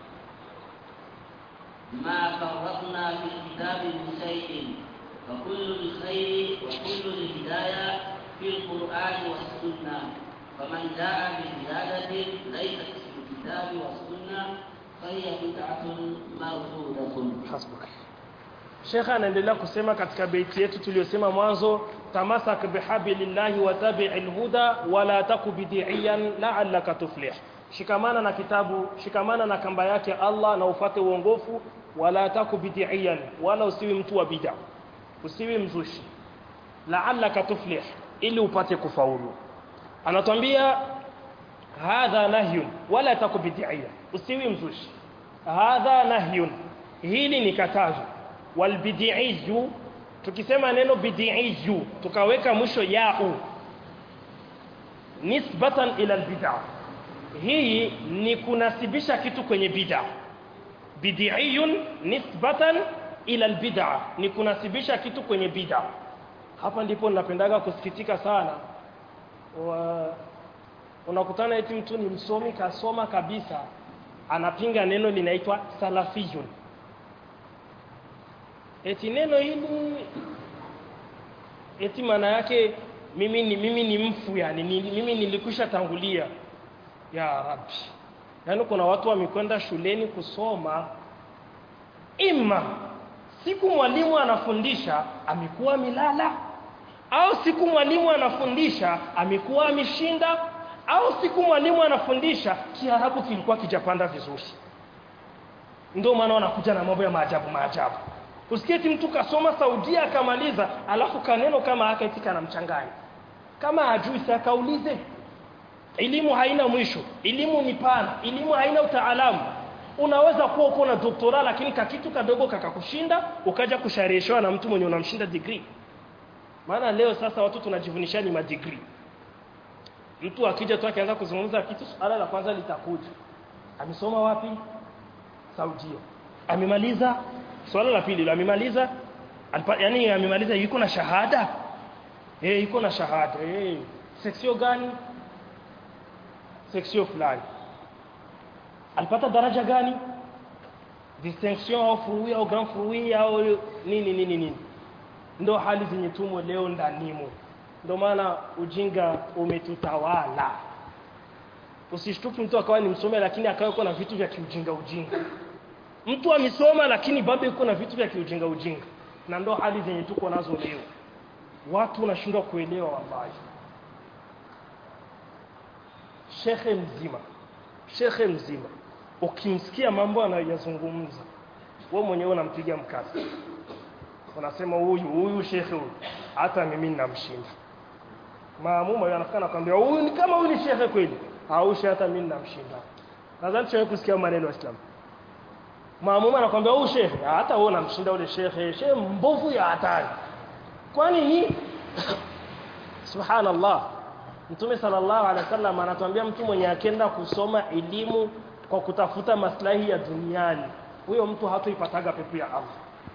ما فرطنا في الكتاب من شيء فكل الخير وكل الهداية في القرآن والسنة فمن جاء بزيادة ليست في الكتاب والسنة فهي بدعة مردودة hasbuk Sheikh anaendelea kusema katika beiti yetu tuliyosema mwanzo tamasak bihablillahi wa tabi'il huda wala taku bid'iyan la'allaka tuflih shikamana na kitabu shikamana na kamba yake Allah na ufate uongofu wala taku bid'iyan wala usiwi mtu wa bid'a usiwi mzushi la'allaka tuflih ili upate kufaulu anatwambia hadha nahyun wala taku bid'iyan usiwi mzushi hadha nahyun hili ni katazo walbid'iyu tukisema neno bid'iyu tukaweka mwisho yau nisbatan ila albid'a hii ni kunasibisha kitu kwenye bid'a bid'iyun nisbatan ila albid'a ni kunasibisha kitu kwenye bid'a hapa ndipo ninapendaga kusikitika sana wa unakutana eti mtu ni msomi kasoma kabisa anapinga neno linaitwa salafiyun eti neno hili eti maana yake mimi ni mimi ni mfu yani ni, mimi nilikwisha tangulia ya rabbi yani kuna watu wamekwenda shuleni kusoma ima siku mwalimu anafundisha amekuwa milala au siku mwalimu anafundisha amekuwa ameshinda au siku mwalimu anafundisha kiarabu kilikuwa kijapanda vizuri ndio maana wanakuja na mambo ya maajabu maajabu usiketi mtu kasoma Saudia akamaliza alafu kaneno kama haka eti kanamchanganya kama hajui si akaulize elimu haina mwisho elimu ni pana elimu haina utaalamu unaweza kuwa uko na doktora lakini kakitu kadogo kakakushinda ukaja kushareheshwa na mtu mwenye unamshinda degree maana leo sasa watu tunajivunisha ni madegree mtu akija tu akianza kuzungumza kitu swala la kwanza litakuja amesoma wapi Saudia amemaliza swala la pili amemaliza yani amemaliza yuko na shahada eh yuko na shahada eh section gani section fulani alipata daraja gani distinction au fruit au grand fruit au nini nini nini ndo hali zenye tumo leo ndanimo ndo maana ujinga umetutawala usishtuki mtu akawa ni msome lakini akawa na vitu vya kiujinga ujinga mtu amesoma lakini bado yuko na vitu vya kiujinga ujinga na ndo hali zenye tuko nazo leo watu wanashindwa kuelewa wallahi shekhe mzima shekhe mzima ukimsikia mambo anayoyazungumza wewe mwenyewe unampiga mkasi unasema huyu huyu shekhe huyu hata mimi ninamshinda maamuma yeye anafika nakwambia huyu ni kama huyu ni shekhe kweli haushi hata mimi ninamshinda nadhani tumewahi kusikia maneno ya Islam maamuma anakwambia huyu shekhe hata wewe unamshinda ule shekhe shekhe mbovu ya hatari kwani ni subhanallah mtume sallallahu alaihi wasallam anatuambia mtu mwenye akenda kusoma elimu kwa kutafuta maslahi ya duniani huyo mtu hatoipataga pepo ya Allah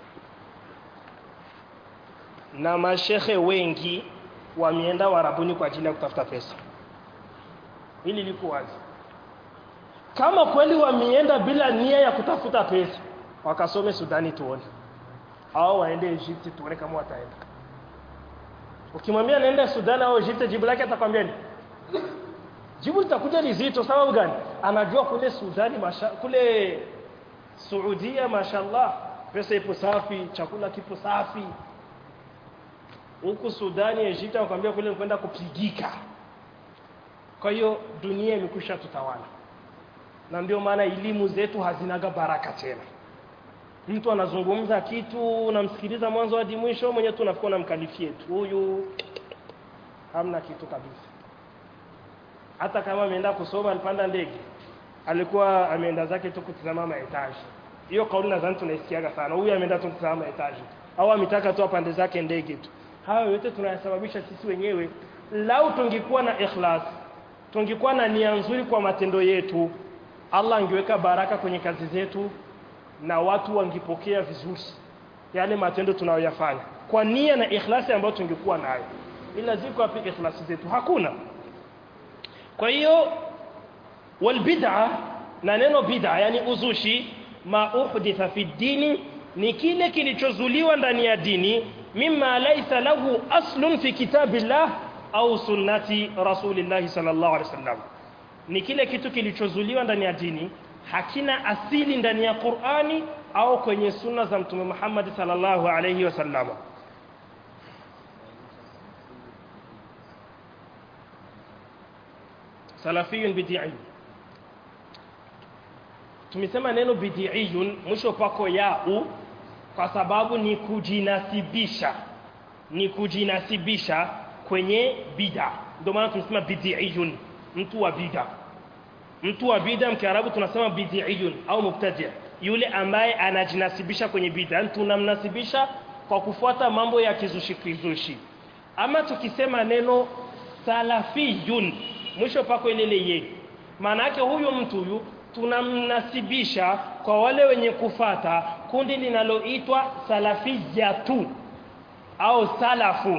na mashehe wengi wameenda warabuni kwa ajili ya kutafuta pesa hili liko wazi kama kweli wameenda bila nia ya kutafuta pesa wakasome Sudani tuone au waende Egypt tuone kama wataenda ukimwambia naenda Sudan au Egypt jibu lake atakwambia nini jibu litakuja lizito sababu gani anajua kule Sudani masha, kule Saudia mashallah pesa ipo safi chakula kipo safi huku Sudani Egypt anakuambia kule kwenda kupigika kwa hiyo dunia imekwisha tutawala na ndio maana elimu zetu hazinaga baraka tena mtu anazungumza kitu unamsikiliza mwanzo hadi mwisho mwenye tu unafikwa na mkalifie tu huyu hamna kitu kabisa hata kama ameenda kusoma alipanda ndege alikuwa ameenda zake tu kutizama maetaji hiyo kauli nadhani tunaisikiaga sana huyu ameenda tu kutizama maetaji au ametaka tu apande zake ndege tu hayo yote tunayasababisha sisi wenyewe lau tungekuwa na ikhlas tungekuwa na nia nzuri kwa matendo yetu Allah angeweka baraka kwenye kazi zetu na watu wangipokea vizuri yale matendo tunayoyafanya kwa nia na ikhlasi ambayo tungekuwa nayo ila ziko wapi ikhlasi zetu hakuna kwa hiyo wal bid'a na neno bid'a yani uzushi ma uhditha fi dini ni kile kilichozuliwa ndani ya dini mimma laysa lahu aslun fi kitabillah au sunnati rasulillahi sallallahu alaihi wasallam ni kile kitu kilichozuliwa ndani ya dini hakina asili ndani ya Qur'ani au kwenye sunna za mtume Muhammad sallallahu alayhi wasallam salafiyun bid'i tumesema neno bid'iyun mwisho pako yau kwa sababu ni kujinasibisha ni kujinasibisha kwenye bid'a ndio maana tunasema bid'iyun mtu wa bid'a mtu wa bid'a mkiarabu tunasema bid'iyun au mubtadi' yule ambaye anajinasibisha kwenye bid'a tunamnasibisha kwa kufuata mambo ya kizushi kizushi ama tukisema neno salafiyun mwisho pako ile ye maana yake huyu mtu huyu tunamnasibisha kwa wale wenye kufata kundi linaloitwa salafiyatu au salafu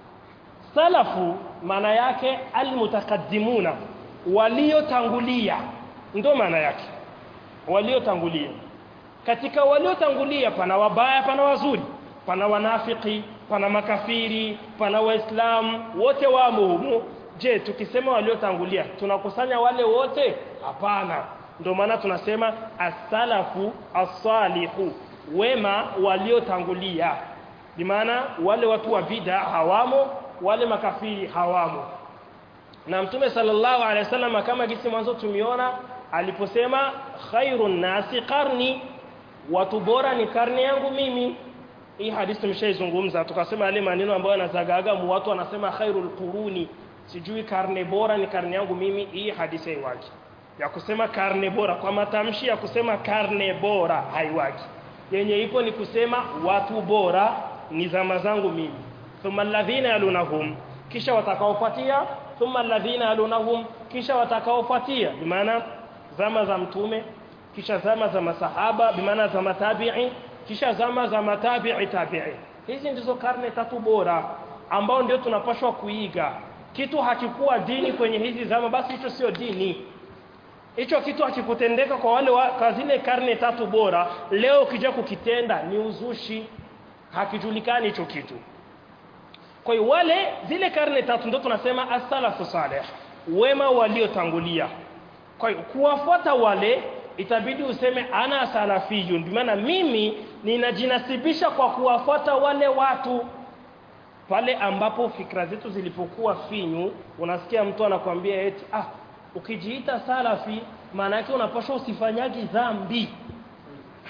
salafu maana yake almutaqaddimuna waliotangulia ndo maana yake waliotangulia katika waliotangulia pana wabaya pana wazuri pana wanafiki pana makafiri pana waislamu wote wamo humo je tukisema waliotangulia tunakusanya wale wote hapana ndio maana tunasema as-salafu as-salihu wema waliotangulia bimaana wale watu wa bid'a hawamo wale makafiri hawamo na mtume sallallahu alaihi wasallam kama gisi mwanzo tumiona aliposema khairun nasi qarni watu bora ni karne yangu mimi hii hadithi tumeshaizungumza tukasema yale maneno ambayo yanazagaga mu watu wanasema khairul quruni sijui karne bora ni karne yangu mimi hii hadithi haiwaki ya kusema karne bora kwa matamshi ya kusema karne bora haiwaki yenye ipo ni kusema watu bora ni zama zangu mimi thumma alladhina yalunahum kisha watakaofuatia thumma alladhina yalunahum kisha watakaofuatia bimaana zama za mtume kisha zama za masahaba bimaana za matabi'i kisha zama za matabi'i tabi'i hizi ndizo karne tatu bora ambao ndio tunapashwa kuiga kitu hakikuwa dini kwenye hizi zama basi hicho sio dini hicho kitu hakikutendeka kwa wale wa, kwa zile karne tatu bora leo ukija kukitenda ni uzushi hakijulikani hicho kitu kwa hiyo wale zile karne tatu ndio tunasema as-salafu salih wema waliotangulia kwa hiyo kuwafuata wale itabidi useme ana salafiyun bimaana mimi ninajinasibisha kwa kuwafuata wale watu pale ambapo fikra zetu zilipokuwa finyu unasikia mtu anakuambia eti ah ukijiita salafi maana yake unapaswa usifanyagi dhambi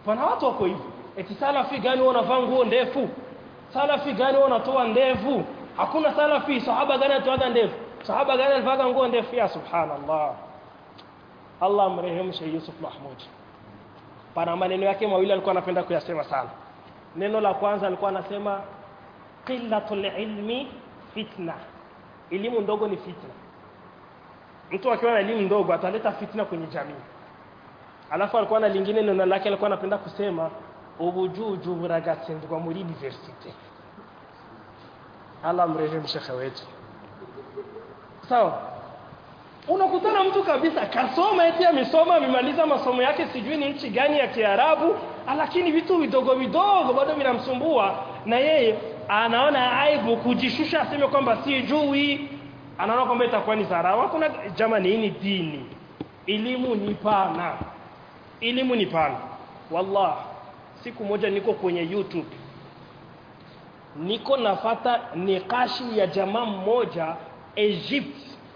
pana watu wako hivyo eti salafi gani wewe unavaa nguo ndefu salafi gani wewe unatoa ndevu hakuna salafi sahaba gani atoaga ndevu sahaba gani alivaa nguo ndefu ya subhanallah Allah amrehemu Sheikh Yusuf Mahmud pana maneno yake mawili alikuwa anapenda kuyasema sana neno la kwanza alikuwa anasema qillatul ilmi fitna elimu ndogo ni fitna mtu akiwa na elimu ndogo ataleta fitna kwenye jamii alafu alikuwa na lingine neno lake alikuwa anapenda kusema ubujuju buragatsindwa muri university Allah mrehemu shekhe wetu sawa unakutana mtu kabisa kasoma eti amesoma amemaliza masomo yake sijui ni nchi gani ya Kiarabu lakini vitu vidogo vidogo bado vinamsumbua na yeye anaona aibu kujishusha aseme kwamba sijui anaona kwamba itakuwa ni dharau kuna jamani hii ni dini elimu ni pana elimu ni pana wallah siku moja niko kwenye YouTube niko nafata nikashi ya jamaa mmoja Egypt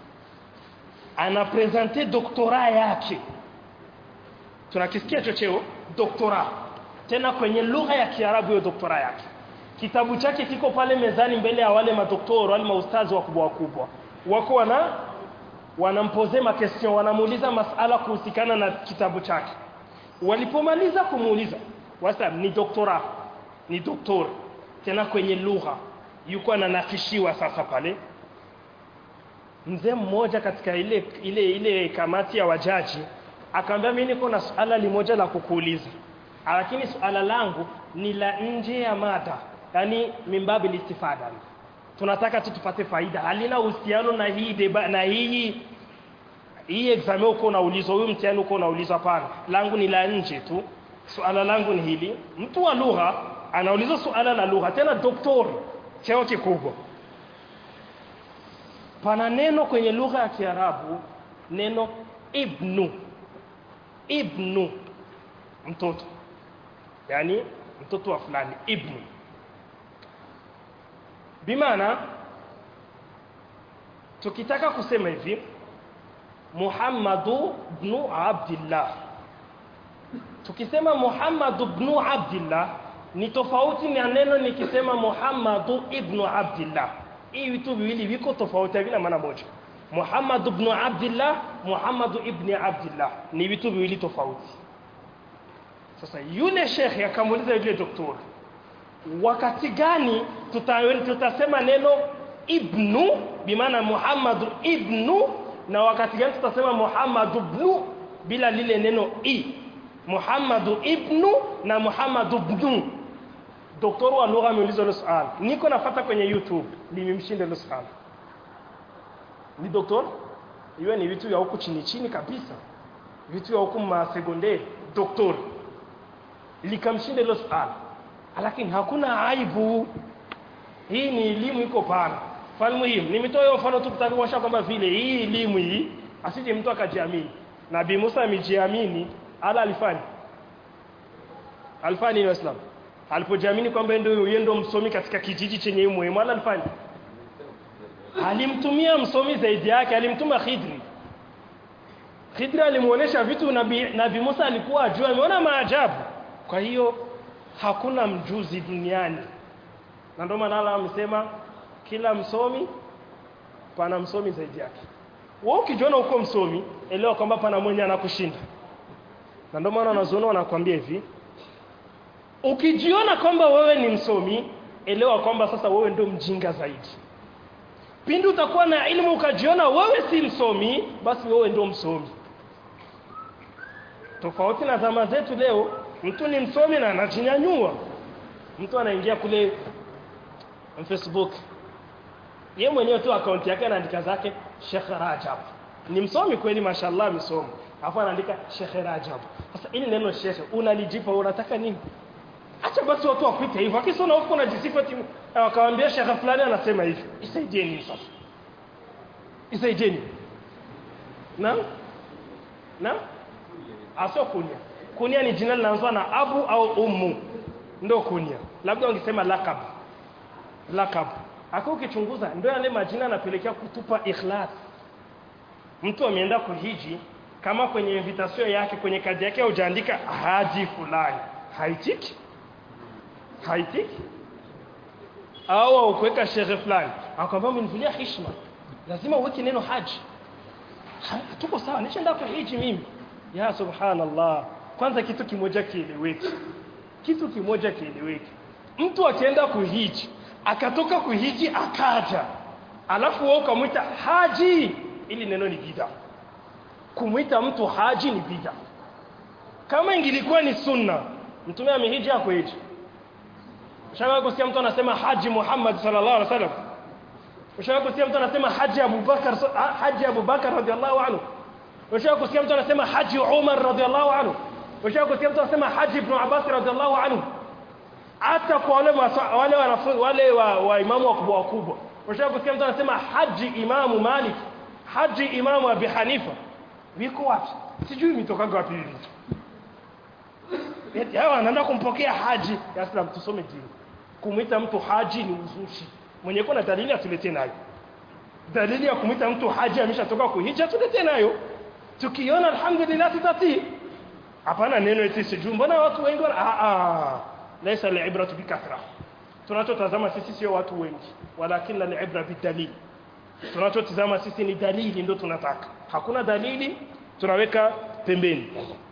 anapresente doktora yake tunakisikia chocheo doktora tena kwenye lugha ya Kiarabu hiyo doktora yake kitabu chake kiko pale mezani mbele ya wale madoktori wale maustazi wakubwa wakubwa wako wana wanampoze makestion wanamuuliza masala kuhusikana na kitabu chake walipomaliza kumuuliza wasa ni doktora ni doktor tena kwenye lugha yuko ananakishiwa sasa pale mzee mmoja katika ile ile ile kamati ya wajaji akamwambia mimi niko na swala limoja la kukuuliza lakini swala langu ni la nje ya mada yani mimbabi listifada tunataka tu tupate faida halina uhusiano na hii deba, na hii hii examen uko unaulizwa huyu mtihani uko unaulizwa pana langu ni la nje tu suala langu ni hili mtu wa lugha anauliza suala la lugha tena doktori cheo kikubwa pana neno kwenye lugha ya Kiarabu neno ibnu ibnu mtoto yani mtoto wa fulani ibnu bimaana tukitaka kusema hivi Muhammadu ibn Abdullah tukisema Muhammadu ibn Abdullah ni tofauti na neno nikisema Muhammadu ibn Abdullah hii vitu viwili viko tofauti vina maana moja Muhammad ibn Abdullah Muhammad ibn Abdullah ni vitu viwili tofauti sasa yule shekhi akamuuliza yule daktari wakati gani tuta, tutasema neno ibnu bimaana Muhammad ibnu na wakati gani tutasema Muhammad ibnu bila lile neno i Muhammad ibnu na Muhammad ibnu Daktari wa lugha ameuliza hilo swali. Niko nafuata kwenye YouTube, limemshinda hilo swali. Ni daktari? Hiyo ni vitu vya huku chini chini kabisa. Vitu vya huku ma sekondari, daktari. Likamshinda hilo swali. Lakini hakuna aibu. Hii ni elimu iko pana. Fal muhimu, nimetoa hiyo mfano tu kutaka kuonyesha kwamba vile hii elimu hii asije mtu akajiamini. Nabii Musa amejiamini, ala alifanya. Alifanya ni Waislamu alipojiamini kwamba ndio yeye ndio msomi katika kijiji chenye muhimu alifanya alimtumia msomi zaidi yake alimtuma Khidri Khidri alimuonesha vitu nabii nabi Musa alikuwa ajua ameona maajabu kwa hiyo hakuna mjuzi duniani na ndio maana Allah amesema kila msomi pana msomi zaidi yake wewe ukijiona uko msomi elewa kwamba pana mwenye anakushinda na ndio maana wanazuoni wanakuambia hivi ukijiona kwamba wewe ni msomi elewa kwamba sasa wewe ndio mjinga zaidi pindi utakuwa na elimu ukajiona wewe si msomi basi wewe ndio msomi tofauti na zama zetu leo mtu ni msomi na anajinyanyua mtu anaingia kule Facebook ye mwenyewe tu akaunti yake anaandika zake Sheikh Rajab ni msomi kweli mashallah msomi alafu anaandika Sheikh Rajab sasa ili neno Sheikh unalijipa unataka nini acha basi watu wakuite hivyo akisona huko na jisifa timu akawaambia shekha fulani anasema hivi isaidieni sasa isaidieni na na asio kunia kunia ni jina linaanzwa na abu au ummu ndio kunia labda wangesema lakab lakab aka ukichunguza ndio yale majina yanapelekea kutupa ikhlas mtu ameenda kuhiji kama kwenye invitation yake kwenye kadi yake hujaandika haji fulani haitiki haitiki au ukuweka shehe fulani akwambia umenivulia heshima lazima uweke neno haji Ha- tuko sawa nishaenda kuhiji mimi ya subhanallah kwanza kitu kimoja kieleweke kitu kimoja kieleweke mtu akienda kuhiji akatoka kuhiji akaja alafu wewe ukamwita haji ili neno ni bid'a kumwita mtu haji ni bid'a kama ingilikuwa ni sunna mtume amehiji hakuhiji Ushawahi kusikia mtu anasema Haji Muhammad sallallahu alaihi wasallam? Ushawahi kusikia mtu anasema Haji Abubakar Haji Abubakar radhiallahu anhu? Ushawahi kusikia mtu anasema Haji Umar radhiallahu anhu? Ushawahi kusikia mtu anasema Haji Ibn Abbas radhiallahu anhu? Hata kwa wale masa- wale wanafunzi wale wa, wa imamu wakubwa wakubwa. Ushawahi kusikia mtu anasema Haji Imamu Malik, Haji Imamu Abi Hanifa. Viko wapi? Sijui mitokaga wapi hivi vitu. Eti hawa anaenda kumpokea haji ya Islam tusome dini. Kumwita mtu haji ni uzushi. Mwenye kuna dalili atuletee nayo. Dalili ya kumwita mtu haji ameshatoka kuhija tuletee nayo. Tukiona alhamdulillah tutatii. Hapana neno eti sijui mbona watu wengi wana ah ah. Laysa al-ibratu bikathra. Tunachotazama sisi sio watu wengi, walakin al-ibra bidalil. Tunachotazama sisi ni dalili ndio tunataka. Hakuna dalili tunaweka pembeni.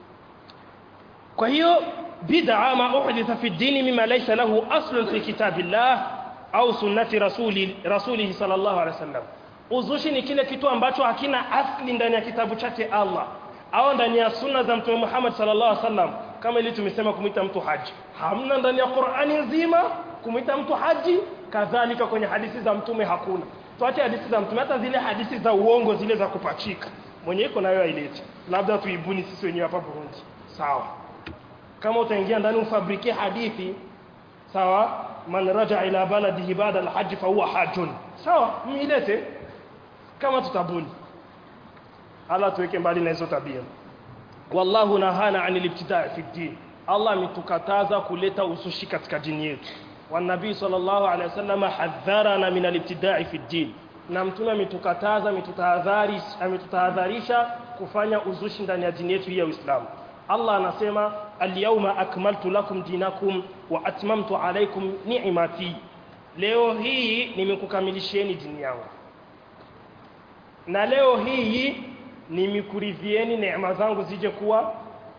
kwa hiyo bid'a ma uhditha fi dini mima laysa lahu aslun fi kitabillah au sunnati rasuli rasulih sallallahu alaihi wasallam uzushi ni kile kitu ambacho hakina asli ndani ya kitabu chake Allah au ndani ya sunna za mtume Muhammad sallallahu alaihi wasallam kama ili tumesema kumwita mtu haji hamna ndani ya Qur'ani nzima kumwita mtu haji kadhalika kwenye hadithi za mtume hakuna tuache hadithi za mtume hata zile hadithi za uongo zile za kupachika mwenye iko nayo ailete labda tuibuni sisi wenyewe hapa Burundi sawa kama utaingia ndani ufabrike hadithi sawa man raja ila baladihi baada alhajj fa huwa hajjun sawa milete kama tutabuni Allah tuweke mbali na hizo tabia wallahu nahana anil ibtidaa fi din Allah ametukataza kuleta usushi katika dini yetu wanabii sallallahu alaihi wasallam hadharana min alibtidaa fi din na mtume ametukataza ametutahadharisha ametutahadharisha kufanya uzushi ndani ya dini yetu hii ya Uislamu Allah anasema al-yawma akmaltu lakum dinakum wa atmamtu alaykum ni'mati leo hii nimekukamilishieni dini yangu na leo hii nimekuridhieni neema zangu zije kuwa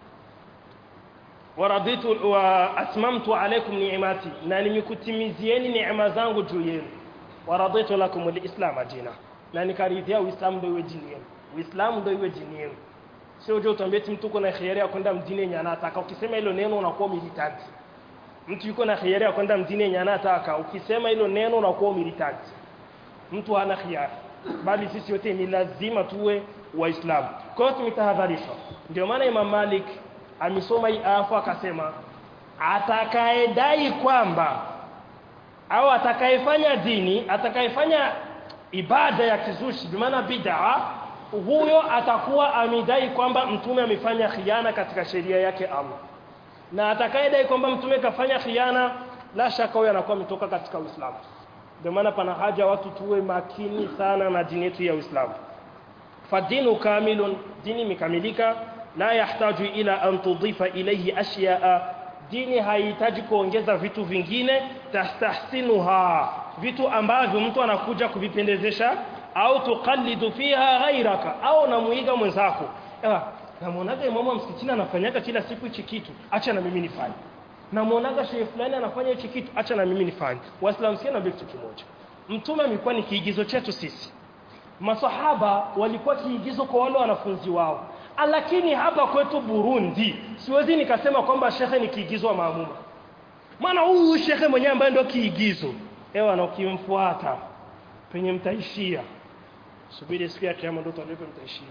waraditu wa atmamtu alaykum ni'mati na nimekutimizieni neema zangu juu yenu waraditu lakum al-islam dina na nikaridhia uislamu ndio iwe dini yenu uislamu ndio iwe dini yenu sio je utambie eti mtu uko na khiari ya kwenda mdini yenye anataka ukisema hilo neno unakuwa militant mtu yuko na khiari ya kwenda mdini yenye anataka ukisema hilo neno unakuwa militant mtu hana khiari bali sisi wote ni lazima tuwe waislamu kwa hiyo tumetahadharishwa ndio maana Imam Malik amesoma hii afu akasema atakayedai kwamba au atakayefanya dini atakayefanya ibada ya kizushi bi maana bid'a huyo atakuwa amidai kwamba mtume amefanya khiana katika sheria yake Allah na atakayedai kwamba mtume kafanya khiana la shaka huyo anakuwa ametoka katika Uislamu ndio maana pana haja watu tuwe makini sana na dini yetu ya Uislamu fadinu kamilun dini imekamilika la yahtaju ila an tudhifa ilayhi ashya'a dini haihitaji kuongeza vitu vingine tastahsinuha vitu ambavyo mtu anakuja kuvipendezesha au tuqallidu fiha ghairaka au namuiga mwenzako namuonaga imamu msikitini anafanyaga kila siku hichi kitu acha na mimi nifanye namuonaga shehe fulani anafanya hichi kitu acha na mimi nifanye waislamu sio na kitu kimoja mtume amekuwa ni kiigizo chetu sisi masahaba walikuwa kiigizo kwa wale wanafunzi wao lakini hapa kwetu Burundi siwezi nikasema kwamba shekhe ni kiigizo wa maamuma maana huyu shekhe mwenyewe ambaye ndio kiigizo ewa na ukimfuata penye mtaishia subiri siku ya kiyama ndio utajua penye mtaishia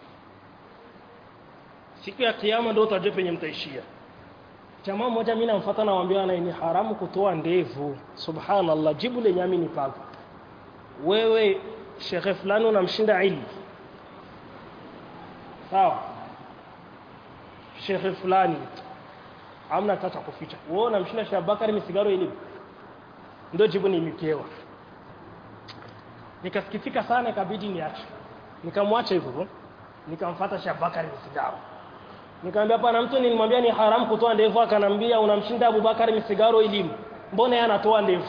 siku ya kiyama ndio utajua penye mtaishia jamaa mmoja mimi namfuata naambia na ni haramu kutoa ndevu subhanallah jibu lenye mimi nipaga wewe shekhe fulani unamshinda ilmu sawa shekhe fulani amna tata kuficha wewe unamshinda Sheikh Bakari misigaro elimu ndio jibu nilipewa nikasikitika sana ikabidi niache nikamwacha hivyo nikamfuata Sheikh Bakari misigaro nikamwambia hapana mtu nilimwambia ni haramu kutoa ndevu akanambia unamshinda Abubakar misigaro elimu mbona yeye anatoa ndevu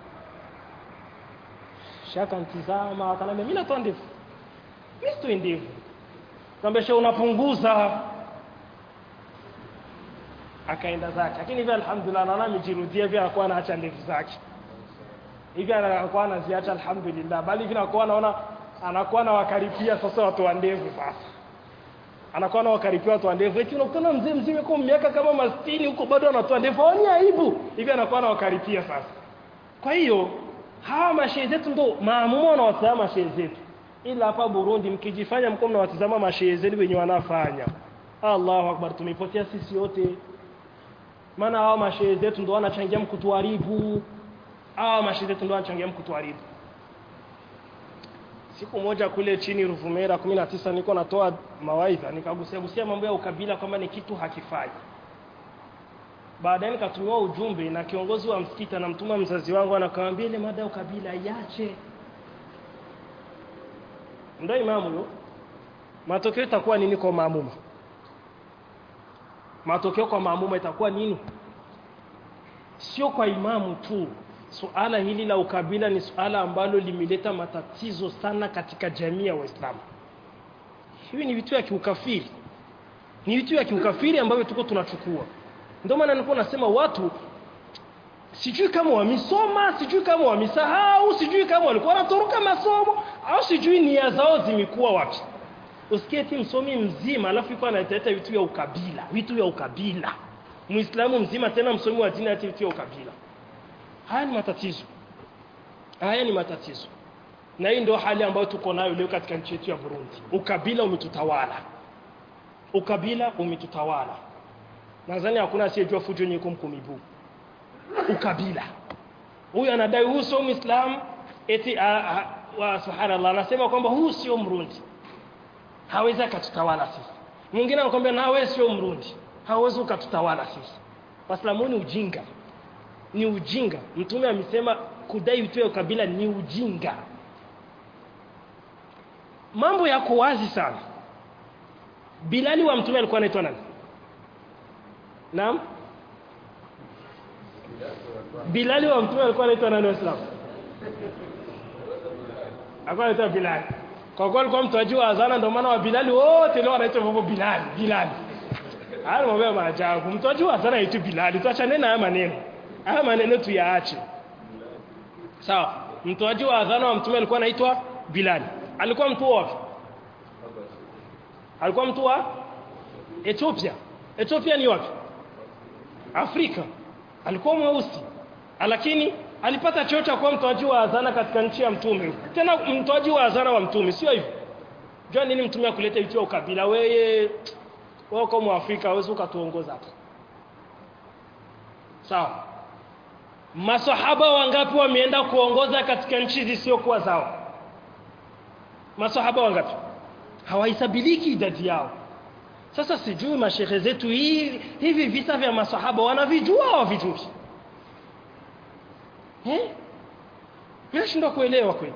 shaka ntizama akanambia mimi natoa ndevu mimi sitoi ndevu nikamwambia shehe unapunguza akaenda zake lakini hivi alhamdulillah naona amejirudia hivi anakuwa anaacha ndevu zake hivi anakuwa anaziacha alhamdulillah bali hivi anakuwa anaona anakuwa anawakaripia sasa watu wa ndevu sasa anakuwa anawakaripia watu wa ndevu eti unakutana mzee mzima kwa miaka kama mastini huko bado anatoa ndevu haoni aibu hivi anakuwa anawakaripia sasa kwa hiyo hawa mashehe zetu ndo maamuma wanawatazama mashehe zetu ila hapa Burundi mkijifanya mko mnawatazama mashehe zenu wenye wanafanya Allahu akbar tumepotea sisi wote maana hawa mashehe zetu ndo wanachangia mkutuharibu hawa mashehe zetu ndo wanachangia mkutuharibu siku moja kule chini Ruvumera 19 niko natoa mawaidha nikagusia gusia mambo ya ukabila kwamba ni kitu hakifai baadaye nikatumiwa ujumbe na kiongozi wa msikiti anamtuma mzazi wangu anakamwambia ile mada ya ukabila iache ndio imamu huyo matokeo itakuwa nini kwa maamuma matokeo kwa maamuma itakuwa nini sio kwa imamu tu suala hili la ukabila ni suala ambalo limeleta matatizo sana katika jamii ya waislamu hivi ni vitu ya kiukafiri ni vitu ya kiukafiri ambavyo tuko tunachukua ndio maana nilikuwa nasema watu sijui kama wamesoma sijui kama wamesahau sijui kama walikuwa wanatoroka masomo au sijui nia zao zimekuwa wapi usikie eti msomi mzima alafu yuko analeta vitu vya ukabila vitu vya ukabila muislamu mzima tena msomi wa dini ati vitu vya ukabila haya ni matatizo haya ni matatizo na hii ndio hali ambayo tuko nayo leo katika nchi yetu ya Burundi ukabila umetutawala ukabila umetutawala nadhani hakuna asiyejua fujo yenye kumkumibu ukabila huyu anadai huyu sio muislamu eti a, a, wa subhanallah anasema kwamba huyu sio mrundi hawezi akatutawala sisi mwingine anakuambia na wewe sio mrundi hawezi ukatutawala sisi waislamu ni ujinga ni ujinga mtume amesema kudai vitu vya ukabila ni ujinga mambo yako wazi sana Bilali wa mtume alikuwa anaitwa nani Naam Bilali wa mtume alikuwa anaitwa nani waislamu Alikuwa anaitwa Bilali kwa kuwa alikuwa mtoaji wa azana ndio maana wa Bilali wote leo wanaitwa hivyo Bilali Bilali Haya mambo ya maajabu mtoaji wa azana anaitwa Bilali tuachane na haya maneno haya maneno tuyaache sawa mtoaji wa adhana wa mtume alikuwa anaitwa Bilal alikuwa mtu wapi alikuwa mtu wa Ethiopia Ethiopia ni wapi Afrika alikuwa mweusi lakini alipata cheo cha kuwa mtoaji wa adhana katika nchi ya mtume tena mtoaji wa adhana wa mtume sio hivyo jua nini mtume akuleta vitu vya ukabila wewe wewe kama Afrika hawezi ukatuongoza hapo sawa masahaba wangapi wameenda kuongoza katika nchi zisizokuwa zao masahaba wangapi hawahesabiliki idadi yao sasa sijui mashehe zetu hivi hivi visa vya masahaba wanavijua hawavijui eh nashindwa kuelewa kweli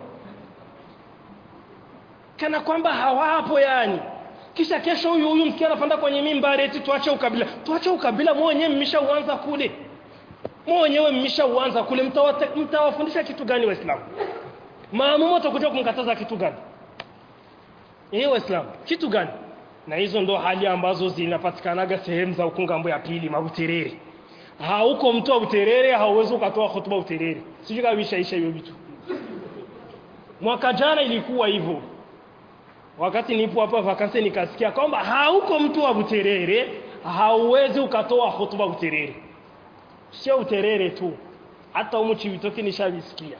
kana kwamba hawapo yani kisha kesho huyu huyu msikia anapanda kwenye mimbari eti tuache ukabila tuache ukabila mwenyewe mmeshauanza kule mwenyewe mmeshauanza kule mtawafundisha kitu gani waislamu maamuma utakuja kumkataza kitu gani eh waislamu kitu gani na hizo ndo hali ambazo zinapatikanaga sehemu za ukungambo ya pili mabuterere hauko mtu wa uterere hauwezi ukatoa hotuba uterere sijui kama ishaisha hiyo vitu mwaka jana ilikuwa hivyo wakati nipo hapa vakansi nikasikia kwamba hauko mtu wa buterere hauwezi ukatoa hotuba uterere sio uterere tu hata umu chivitoki nishavisikia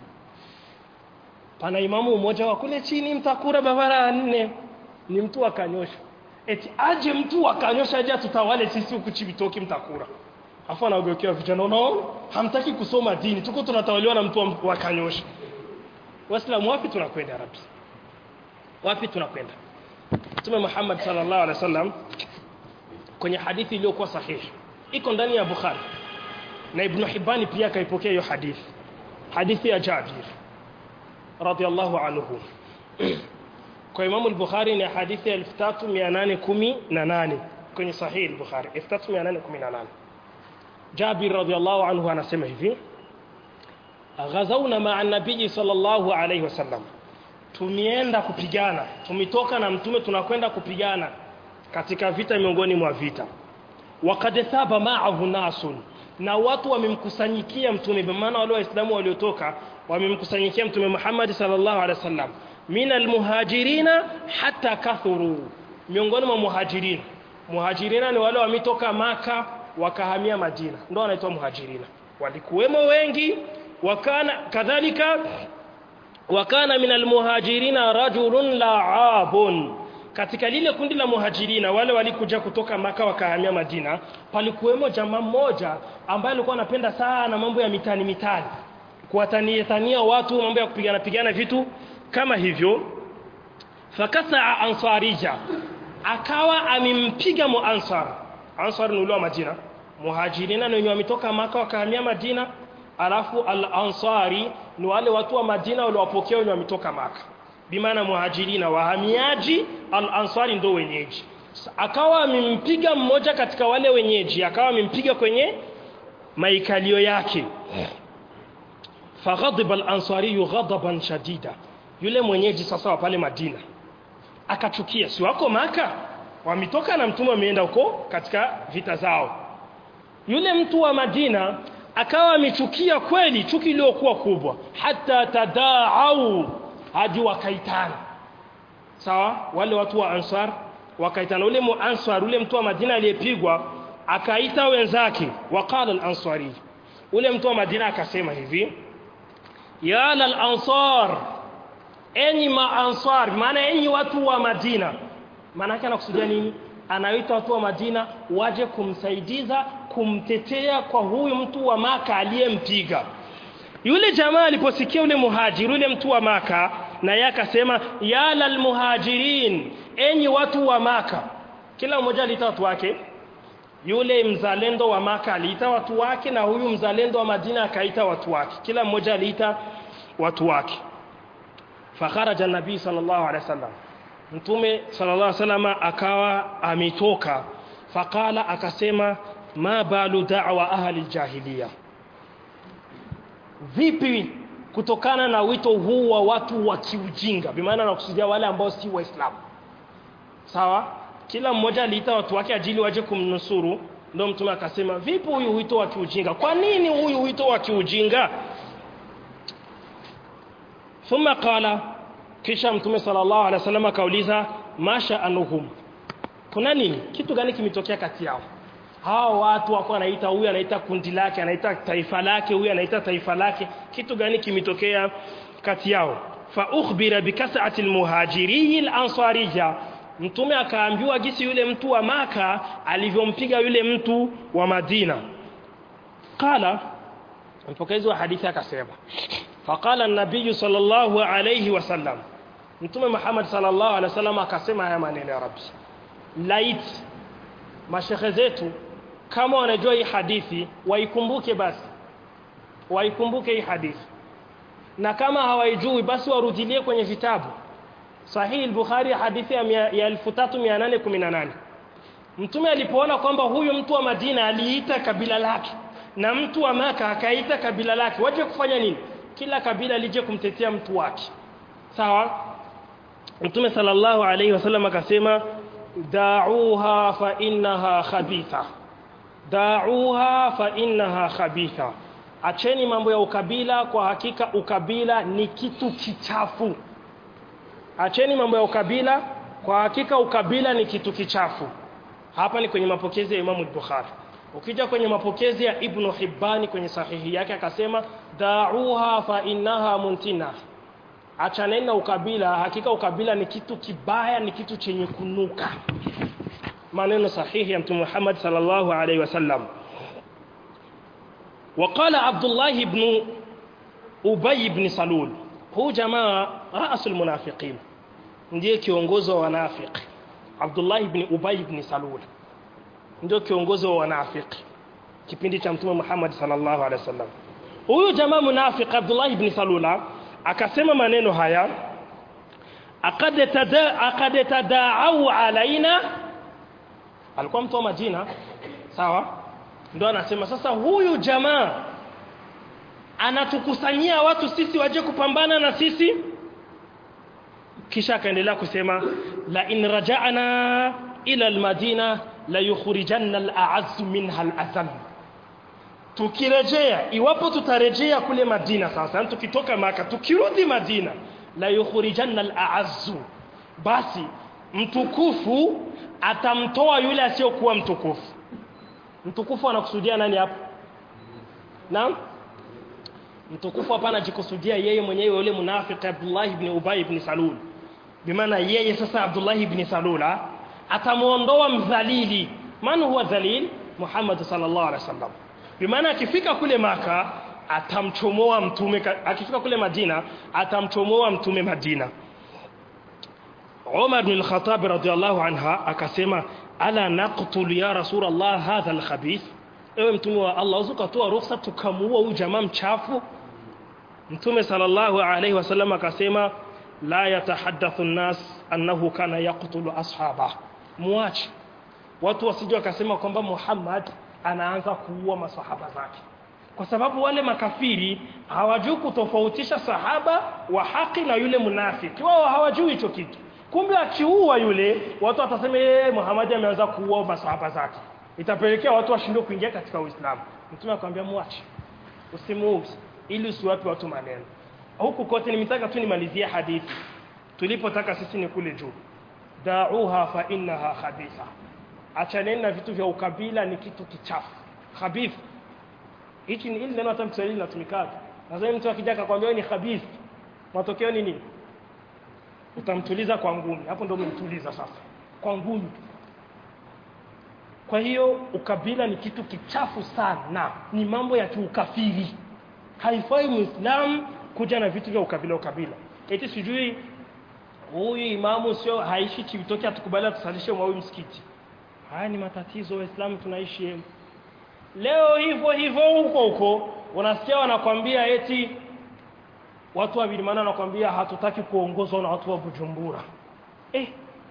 pana imamu mmoja wa kule chini mtakura barabara nne ni mtu akanyosha eti aje mtu akanyosha aje tutawale sisi huku chivitoki mtakura afu anaogokea vijana unaona hamtaki kusoma dini tuko tunatawaliwa na mtu wa kanyosha waislamu wapi tunakwenda rabbi wapi tunakwenda Mtume Muhammad sallallahu alaihi wasallam kwenye hadithi iliyokuwa sahihi iko ndani ya Bukhari na Ibn Hibban pia kaipokea hiyo hadithi hadithi ya Jabir radiyallahu anhu kwa Imam al-Bukhari ni hadithi ya 3818 kwenye sahihi al-Bukhari 3818 Jabir radhiallahu anhu anasema hivi ghazawna ma'a nabii sallallahu alayhi wasallam tumienda kupigana tumitoka na mtume tunakwenda kupigana katika vita miongoni mwa vita waqad thaba ma'ahu nasun na watu wamemkusanyikia mtume kwa maana wale waislamu waliotoka wamemkusanyikia mtume Muhammad sallallahu alaihi wasallam min almuhajirina hatta kathuru miongoni mwa muhajirina muhajirina ni wale wametoka maka wakahamia Madina ndio wanaitwa muhajirina walikuwemo wengi wakana kadhalika wakana min almuhajirina rajulun la'abun katika lile kundi la muhajirina wale walikuja kutoka maka wakahamia Madina palikuwemo jamaa mmoja ambaye alikuwa anapenda sana mambo ya mitani mitani kuwatania tania watu mambo ya kupigana pigana vitu kama hivyo fakasa ansarija akawa amempiga muansar ansar ni ule wa Madina muhajirina ni wenye wametoka maka wakahamia Madina alafu al-ansari ni wale watu wa Madina waliowapokea wenye wametoka maka bimaana muhajirina wahamiaji al-ansari ndo wenyeji akawa amempiga mmoja katika wale wenyeji akawa amempiga kwenye maikalio yake faghadiba al-ansari ghadaban shadida yule mwenyeji sasa wa pale Madina akachukia si wako maka wametoka na mtume ameenda huko katika vita zao yule mtu wa Madina akawa amechukia kweli chuki iliyokuwa kubwa hata tadaau hadi wakaitana sawa wale watu wa ansar wakaitana ule muansar ule mtu wa Madina aliyepigwa akaita wenzake waqala al-ansari ule mtu wa Madina akasema hivi ya al-ansar enyi maansar maana enyi watu wa Madina maana yake anakusudia nini anaita watu wa Madina waje kumsaidiza kumtetea kwa huyu mtu wa maka aliyempiga yule jamaa aliposikia yule muhajiri yule mtu wa maka na yeye akasema ya lal muhajirin enyi watu wa maka kila mmoja aliita watu wake yule mzalendo wa maka aliita watu wake na huyu mzalendo wa Madina akaita watu wake kila mmoja aliita watu wake fakharaja nabii sallallahu alaihi wasallam mtume sallallahu alaihi wasallam akawa ametoka faqala akasema ma balu da'wa ahli jahiliya vipi kutokana na wito huu wa watu wa kiujinga bimaana nakusudia wale ambao si waislamu sawa kila mmoja aliita watu wake ajili waje kumnusuru ndio mtume akasema vipi huyu wito wa kiujinga kwa nini huyu wito wa kiujinga thumma qala kisha mtume sallallahu alaihi wasallam akauliza masha anuhum kuna nini kitu gani kimetokea kati yao hao watu wako anaita huyu anaita kundi lake anaita taifa lake huyu anaita taifa lake kitu gani kimetokea kati yao fa ukhbira bikas'ati almuhajiri alansarija mtume akaambiwa gisi yule mtu wa maka alivyompiga yule mtu wa Madina qala mpokezi wa hadithi akasema faqala an-nabiy sallallahu alayhi wasallam mtume Muhammad sallallahu alaihi wasallam akasema haya maneno ya rabbi lait mashekhe zetu kama wanajua hii hadithi waikumbuke basi waikumbuke hii hadithi na kama hawaijui basi warudilie kwenye vitabu sahihi al-bukhari hadithi ya, ya 3818 mtume alipoona kwamba huyu mtu wa Madina aliita kabila lake na mtu wa maka akaita kabila lake waje kufanya nini kila kabila lije kumtetea mtu wake sawa mtume sallallahu alayhi wasallam akasema da'uha fa innaha khabitha da'uha fa innaha khabitha acheni mambo ya ukabila kwa hakika ukabila ni kitu kichafu acheni mambo ya ukabila kwa hakika ukabila ni kitu kichafu hapa ni kwenye mapokezi ya Imam Bukhari ukija kwenye mapokezi ya Ibn Hibban kwenye sahihi yake akasema da'uha fa innaha muntina achaneni na ukabila hakika ukabila ni kitu kibaya ni kitu chenye kunuka maneno sahihi ya mtume Muhammad sallallahu alaihi wasallam وقال عبد الله بن أبي بن سلول هو جماعة رأس المنافقين ndiye kiongozi wa wanafiki Abdullah ibn Ubay ibn Salul ndio kiongozi wa wanafiki kipindi cha mtume Muhammad sallallahu alaihi wasallam huyu jamaa munafiki Abdullah ibn Salula akasema maneno haya aqad tada aqad tadaau alaina alikuwa mtu wa Madina sawa ndio anasema sasa huyu jamaa anatukusanyia watu sisi waje kupambana na sisi kisha akaendelea kusema la in raja'na ila almadina la yukhrijanna al'azz minha al'azam tukirejea iwapo tutarejea kule Madina sasa tukitoka maka tukirudi Madina la yukhrijanna al'azz basi mtukufu atamtoa yule asiyokuwa mtukufu mtukufu anakusudia nani hapo naam mtukufu hapa anajikusudia yeye mwenyewe yule munafiki Abdullah ibn Ubay ibn Salul bimaana yeye sasa Abdullah ibn Salula atamuondoa mdhalili man huwa dhalil Muhammad sallallahu alaihi wasallam bimaana akifika kule maka atamchomoa mtume akifika kule Madina atamchomoa mtume Madina Umar bin al-Khattab radiyallahu anha akasema ala naqtul ya rasulullah hadha al-khabith ewe mtume wa Allah uzukatoa ruhusa tukamuua huyu jamaa mchafu mtume sallallahu alayhi wasallam akasema la yatahaddathu an-nas annahu kana yaqtulu ashaba muache watu wasije wakasema kwamba Muhammad anaanza kuua masahaba zake kwa sababu wale makafiri hawajui kutofautisha sahaba wa haki na yule munafiki wao hawajui hicho kitu kumbe akiua yule watu watasema yeye Muhammad ameanza kuua masahaba zake itapelekea watu washindwe kuingia katika Uislamu mtume akamwambia muache usimuuze ili usiwape watu maneno huku kote nimetaka tu nimalizie hadithi tulipotaka sisi ni kule juu da'uha fa innaha khabitha achaneni na vitu vya ukabila ni kitu kichafu khabith hichi ni ile neno hata Kiswahili linatumikaga nadhani mtu akija akakwambia ni khabith matokeo ni nini utamtuliza kwa ngumi hapo ndio umemtuliza sasa kwa ngumi kwa hiyo ukabila ni kitu kichafu sana na ni mambo ya kiukafiri haifai muislamu kuja na vitu vya ukabila ukabila eti sijui huyu imamu sio haishi chivitoke atukubali atusalishe mwa huyu msikiti haya ni matatizo waislamu tunaishi leo hivyo hivyo huko huko unasikia wanakwambia eti watu wa Bilimana wanakwambia hatutaki kuongozwa na watu wa Bujumbura eh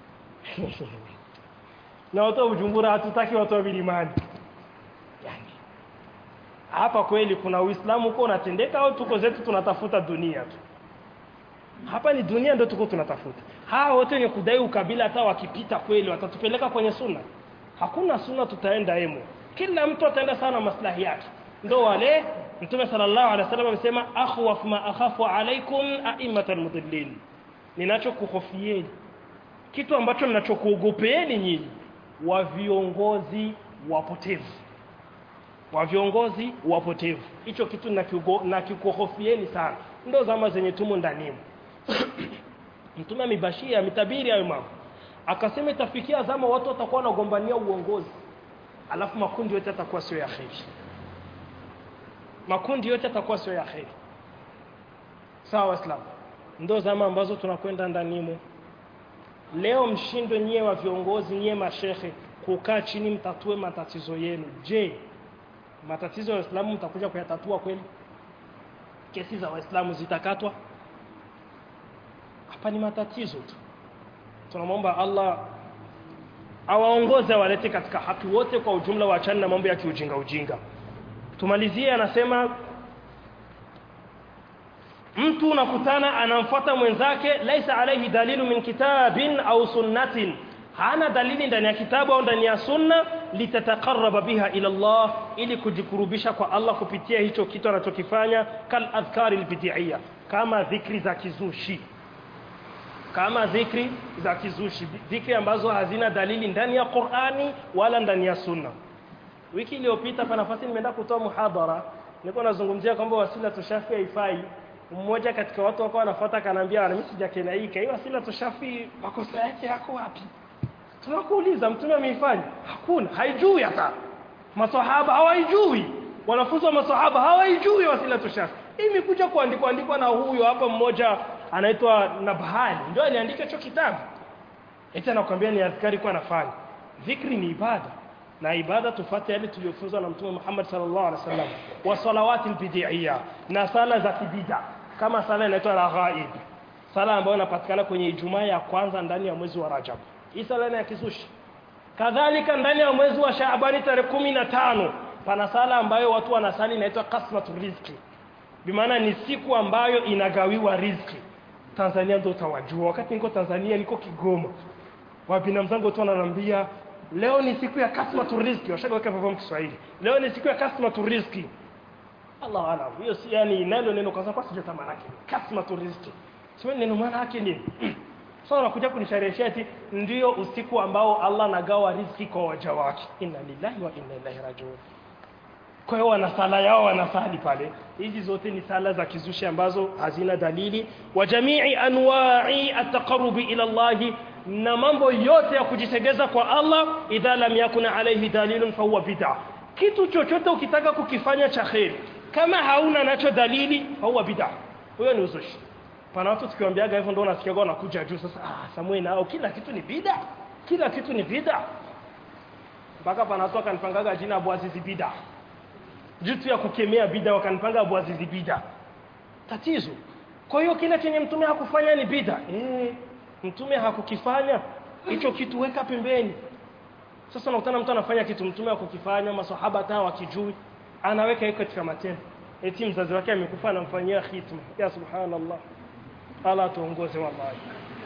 na watu wa Bujumbura hatutaki watu wa Bilimani yani hapa kweli kuna Uislamu uko unatendeka au tuko zetu tunatafuta dunia tu hapa ni dunia ndio tuko tunatafuta hawa wote wenye kudai ukabila hata wakipita kweli watatupeleka kwenye sunna hakuna sunna tutaenda emo kila mtu ataenda sana maslahi yake ndo wale mtume sallallahu alaihi wasallam amesema akhwaf ma akhafu alaikum a'immatal mudillin ninachokuhofieni kitu ambacho ninachokuogopeeni nyinyi wa viongozi wapotevu wa viongozi wapotevu hicho kitu nakikuhofieni sana ndo zama zenye tumo ndani mtume amebashia ametabiri hayo mambo akasema itafikia zama watu watakuwa wanagombania uongozi alafu makundi yote yatakuwa sio ya kheri makundi yote yatakuwa sio ya kheri sawa waislamu ndo zama ambazo tunakwenda ndanimo leo mshindwe nyie wa viongozi nyie mashehe kukaa chini mtatue matatizo yenu je matatizo ya waislamu mtakuja kuyatatua kweli kesi za waislamu zitakatwa hapa ni matatizo tu tunamwomba Allah awaongoze awalete katika haki wote kwa ujumla waachane na mambo ya kiujinga ujinga tumalizie anasema mtu unakutana anamfuata mwenzake laisa alaihi dalilu min kitabin au sunnatin hana dalili ndani ya kitabu au ndani ya sunna litataqarraba biha ila Allah ili kujikurubisha kwa Allah kupitia hicho kitu anachokifanya kal adhkari albid'iyya kama dhikri za kizushi kama dhikri za kizushi dhikri ambazo hazina dalili ndani ya Qur'ani wala ndani ya sunna wiki iliyopita pa nafasi nimeenda kutoa muhadhara nilikuwa nazungumzia kwamba wasila tushafi haifai mmoja katika watu wako wanafuata kanaambia mimi sijakelaika hiyo wasila tushafi makosa yake yako wapi tunakuuliza mtume ameifanya hakuna haijui hata maswahaba hawaijui wanafunzi wa maswahaba hawaijui wasila tushafi imekuja kuandikwa andikwa na huyo hapa mmoja anaitwa Nabhani ndio aliandika hicho kitabu eti anakuambia ni adhkari kwa nafanya dhikri ni ibada na ibada tufate yale tuliyofunzwa na mtume Muhammad sallallahu alaihi wasallam wa salawati bid'iyya na sala za kibida kama sala inaitwa raghaib sala ambayo inapatikana kwenye Ijumaa ya kwanza ndani ya mwezi wa Rajab hii sala ni ya kizushi kadhalika ndani ya mwezi wa Shaabani tarehe kumi na tano pana sala ambayo watu wanasali inaitwa kasmatu rizki bimaana ni siku ambayo inagawiwa riziki Tanzania ndio utawajua wakati niko Tanzania niko Kigoma wapina mzangu tu wananiambia leo ni siku ya kasmatu rizki washagaweka hivyo Kiswahili leo ni siku ya kasmatu rizki Allah alam hiyo si yani nalo neno kwanza kwa sijata maana yake kasmatu rizki sio neno maana yake nini sasa unakuja kunishareheshia eti ndio usiku ambao Allah anagawa riziki kwa waja wake inna lillahi wa inna ilaihi rajiun kwa hiyo wana sala yao wanasali pale hizi zote ni sala za kizushi ambazo hazina dalili wa jamii anwa'i at-taqarrubi ila Allah na mambo yote ya kujitegeza kwa Allah idha lam yakun alayhi dalilun fa huwa bid'a kitu chochote ukitaka kukifanya cha khair kama hauna nacho dalili fa huwa bid'a huyo ni uzushi pana watu tukiwaambiaga hivyo ndio unasikia wanakuja juu sasa ah Samuel nao kila kitu ni bid'a kila kitu ni bid'a mpaka pana watu akanipangaga jina Abu Azizi bid'a jitu ya kukemea bida wakanipanga Abu Azizi bida tatizo kwa hiyo kile chenye mtume hakufanya ni bida eh mtume hakukifanya hicho kitu weka pembeni sasa unakutana mtu anafanya kitu mtume hakukifanya maswahaba hata wakijui anaweka hiyo katika matendo eti mzazi wake amekufa anamfanyia khitma ya subhanallah ala tuongoze wallahi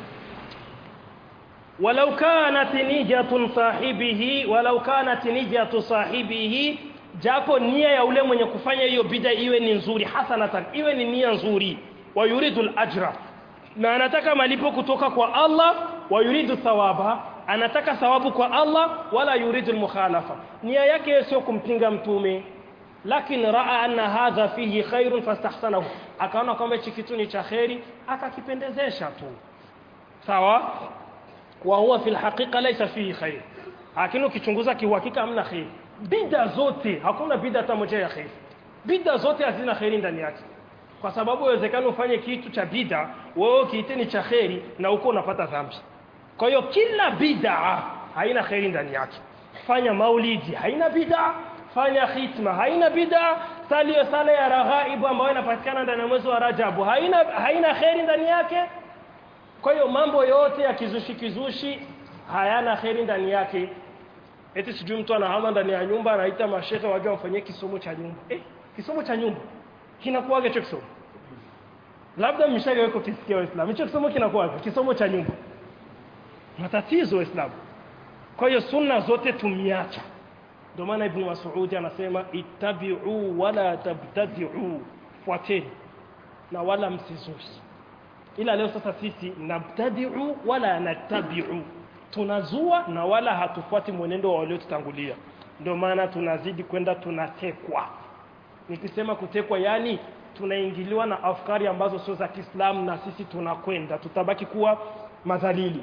ولو كانت نية صاحبه ولو كانت نية صاحبه japo nia ya ule mwenye kufanya hiyo bida iwe ni nzuri hasanatan iwe ni nia nzuri wa yuridul ajra na anataka malipo kutoka kwa Allah wa yuridu thawaba anataka thawabu kwa Allah wala yuridul mukhalafa nia yake sio kumpinga mtume lakini raa anna hadha fihi khairun fastahsanahu akaona kwamba hichi kitu ni cha khairi akakipendezesha tu sawa wa huwa fil haqiqa laysa fihi khair lakini ukichunguza kiuhakika hamna khair bida zote hakuna bida hata moja ya khair bida zote hazina khairi ndani yake kwa sababu inawezekana ufanye kitu cha bida wewe kiite ni cha khairi na uko unapata dhambi kwa hiyo kila bid'a haina khairi ndani yake fanya maulidi haina bid'a fanya khitma haina bid'a sali sala ya raghaibu ambayo inapatikana ndani ya mwezi wa Rajabu haina haina khairi ndani yake kwa hiyo mambo yote ya kizushi kizushi hayana khairi ndani yake eti sijui mtu anahama ndani ya nyumba anaita mashehe waje wafanyie kisomo cha nyumba eh kisomo cha nyumba kinakuwaga hicho kisomo labda mshaga wako kisikia waislamu hicho kisomo kinakuwaga kisomo cha nyumba matatizo waislamu kwa hiyo sunna zote tumiacha ndio maana ibn Mas'ud anasema ittabi'u wala tabtadi'u fuateni na wala msizushi ila leo sasa sisi nabtadi'u wala natabi'u tunazua na wala hatufuati mwenendo wa waliotutangulia ndio maana tunazidi kwenda tunatekwa nikisema kutekwa yani tunaingiliwa na afkari ambazo sio za Kiislamu na sisi tunakwenda tutabaki kuwa madhalili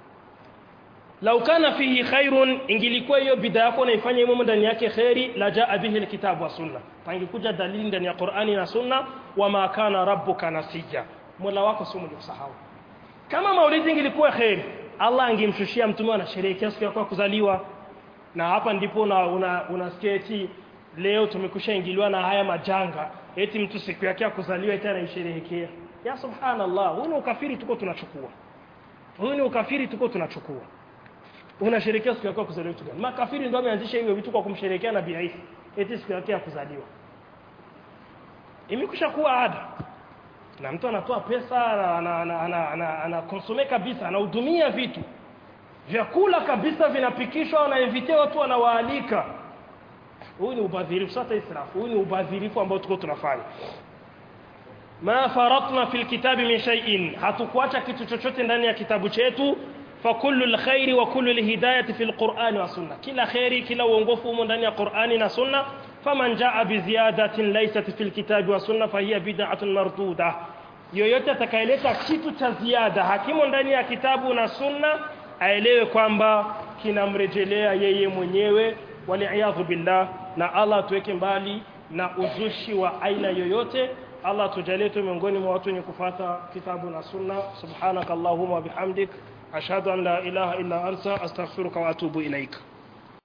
lau kana fihi khairun ingilikuwa hiyo bid'a yako naifanya imo ndani yake khairi la jaa bihi alkitabu wa sunna pangekuja dalili ndani ya Qur'ani na sunna wama kana rabbuka nasiya mola wako sio mwenye kusahau kama maulidi ingilikuwa khairi Allah angemshushia mtume anasherehekea siku yako ya kuzaliwa na hapa ndipo una, una, unasikia eti leo tumekusha ingiliwa na haya majanga eti mtu siku yake ya kuzaliwa eti anaisherehekea ya subhanallah huu ni ukafiri tuko tunachukua huu ni ukafiri tuko tunachukua unasherehekea siku yako ya kuzaliwa tu gani makafiri ndio wameanzisha hiyo vitu kwa kumsherehekea nabii Isa eti siku yake ya kuzaliwa imekusha kuwa ada na mtu anatoa pesa anakonsome kabisa anahudumia vitu vyakula kabisa vinapikishwa wanainvitia watu wanawaalika huu ni ubadhirifu sasa israfu huu ni ubadhirifu ambao tuko tunafanya ma faratna fil kitabi min shay'in hatukuacha kitu chochote ndani ya kitabu chetu fa kullu alkhairi wa kullu alhidayati fil qur'ani wa sunna kila khairi kila uongofu humo ndani ya qur'ani na sunna faman jaa bi ziyadatin laysat fil kitabi wa sunna fa hiya bid'atun marduda yoyote atakayeleta kitu cha ziada hakimo ndani ya kitabu na sunna aelewe kwamba kinamrejelea yeye mwenyewe waliaadhu billah na Allah tuweke mbali na uzushi wa aina yoyote Allah tujalie tu miongoni mwa watu wenye kufuata kitabu na sunna subhanakallahumma wa bihamdik ashhadu an la ilaha illa anta astaghfiruka wa atubu ilaika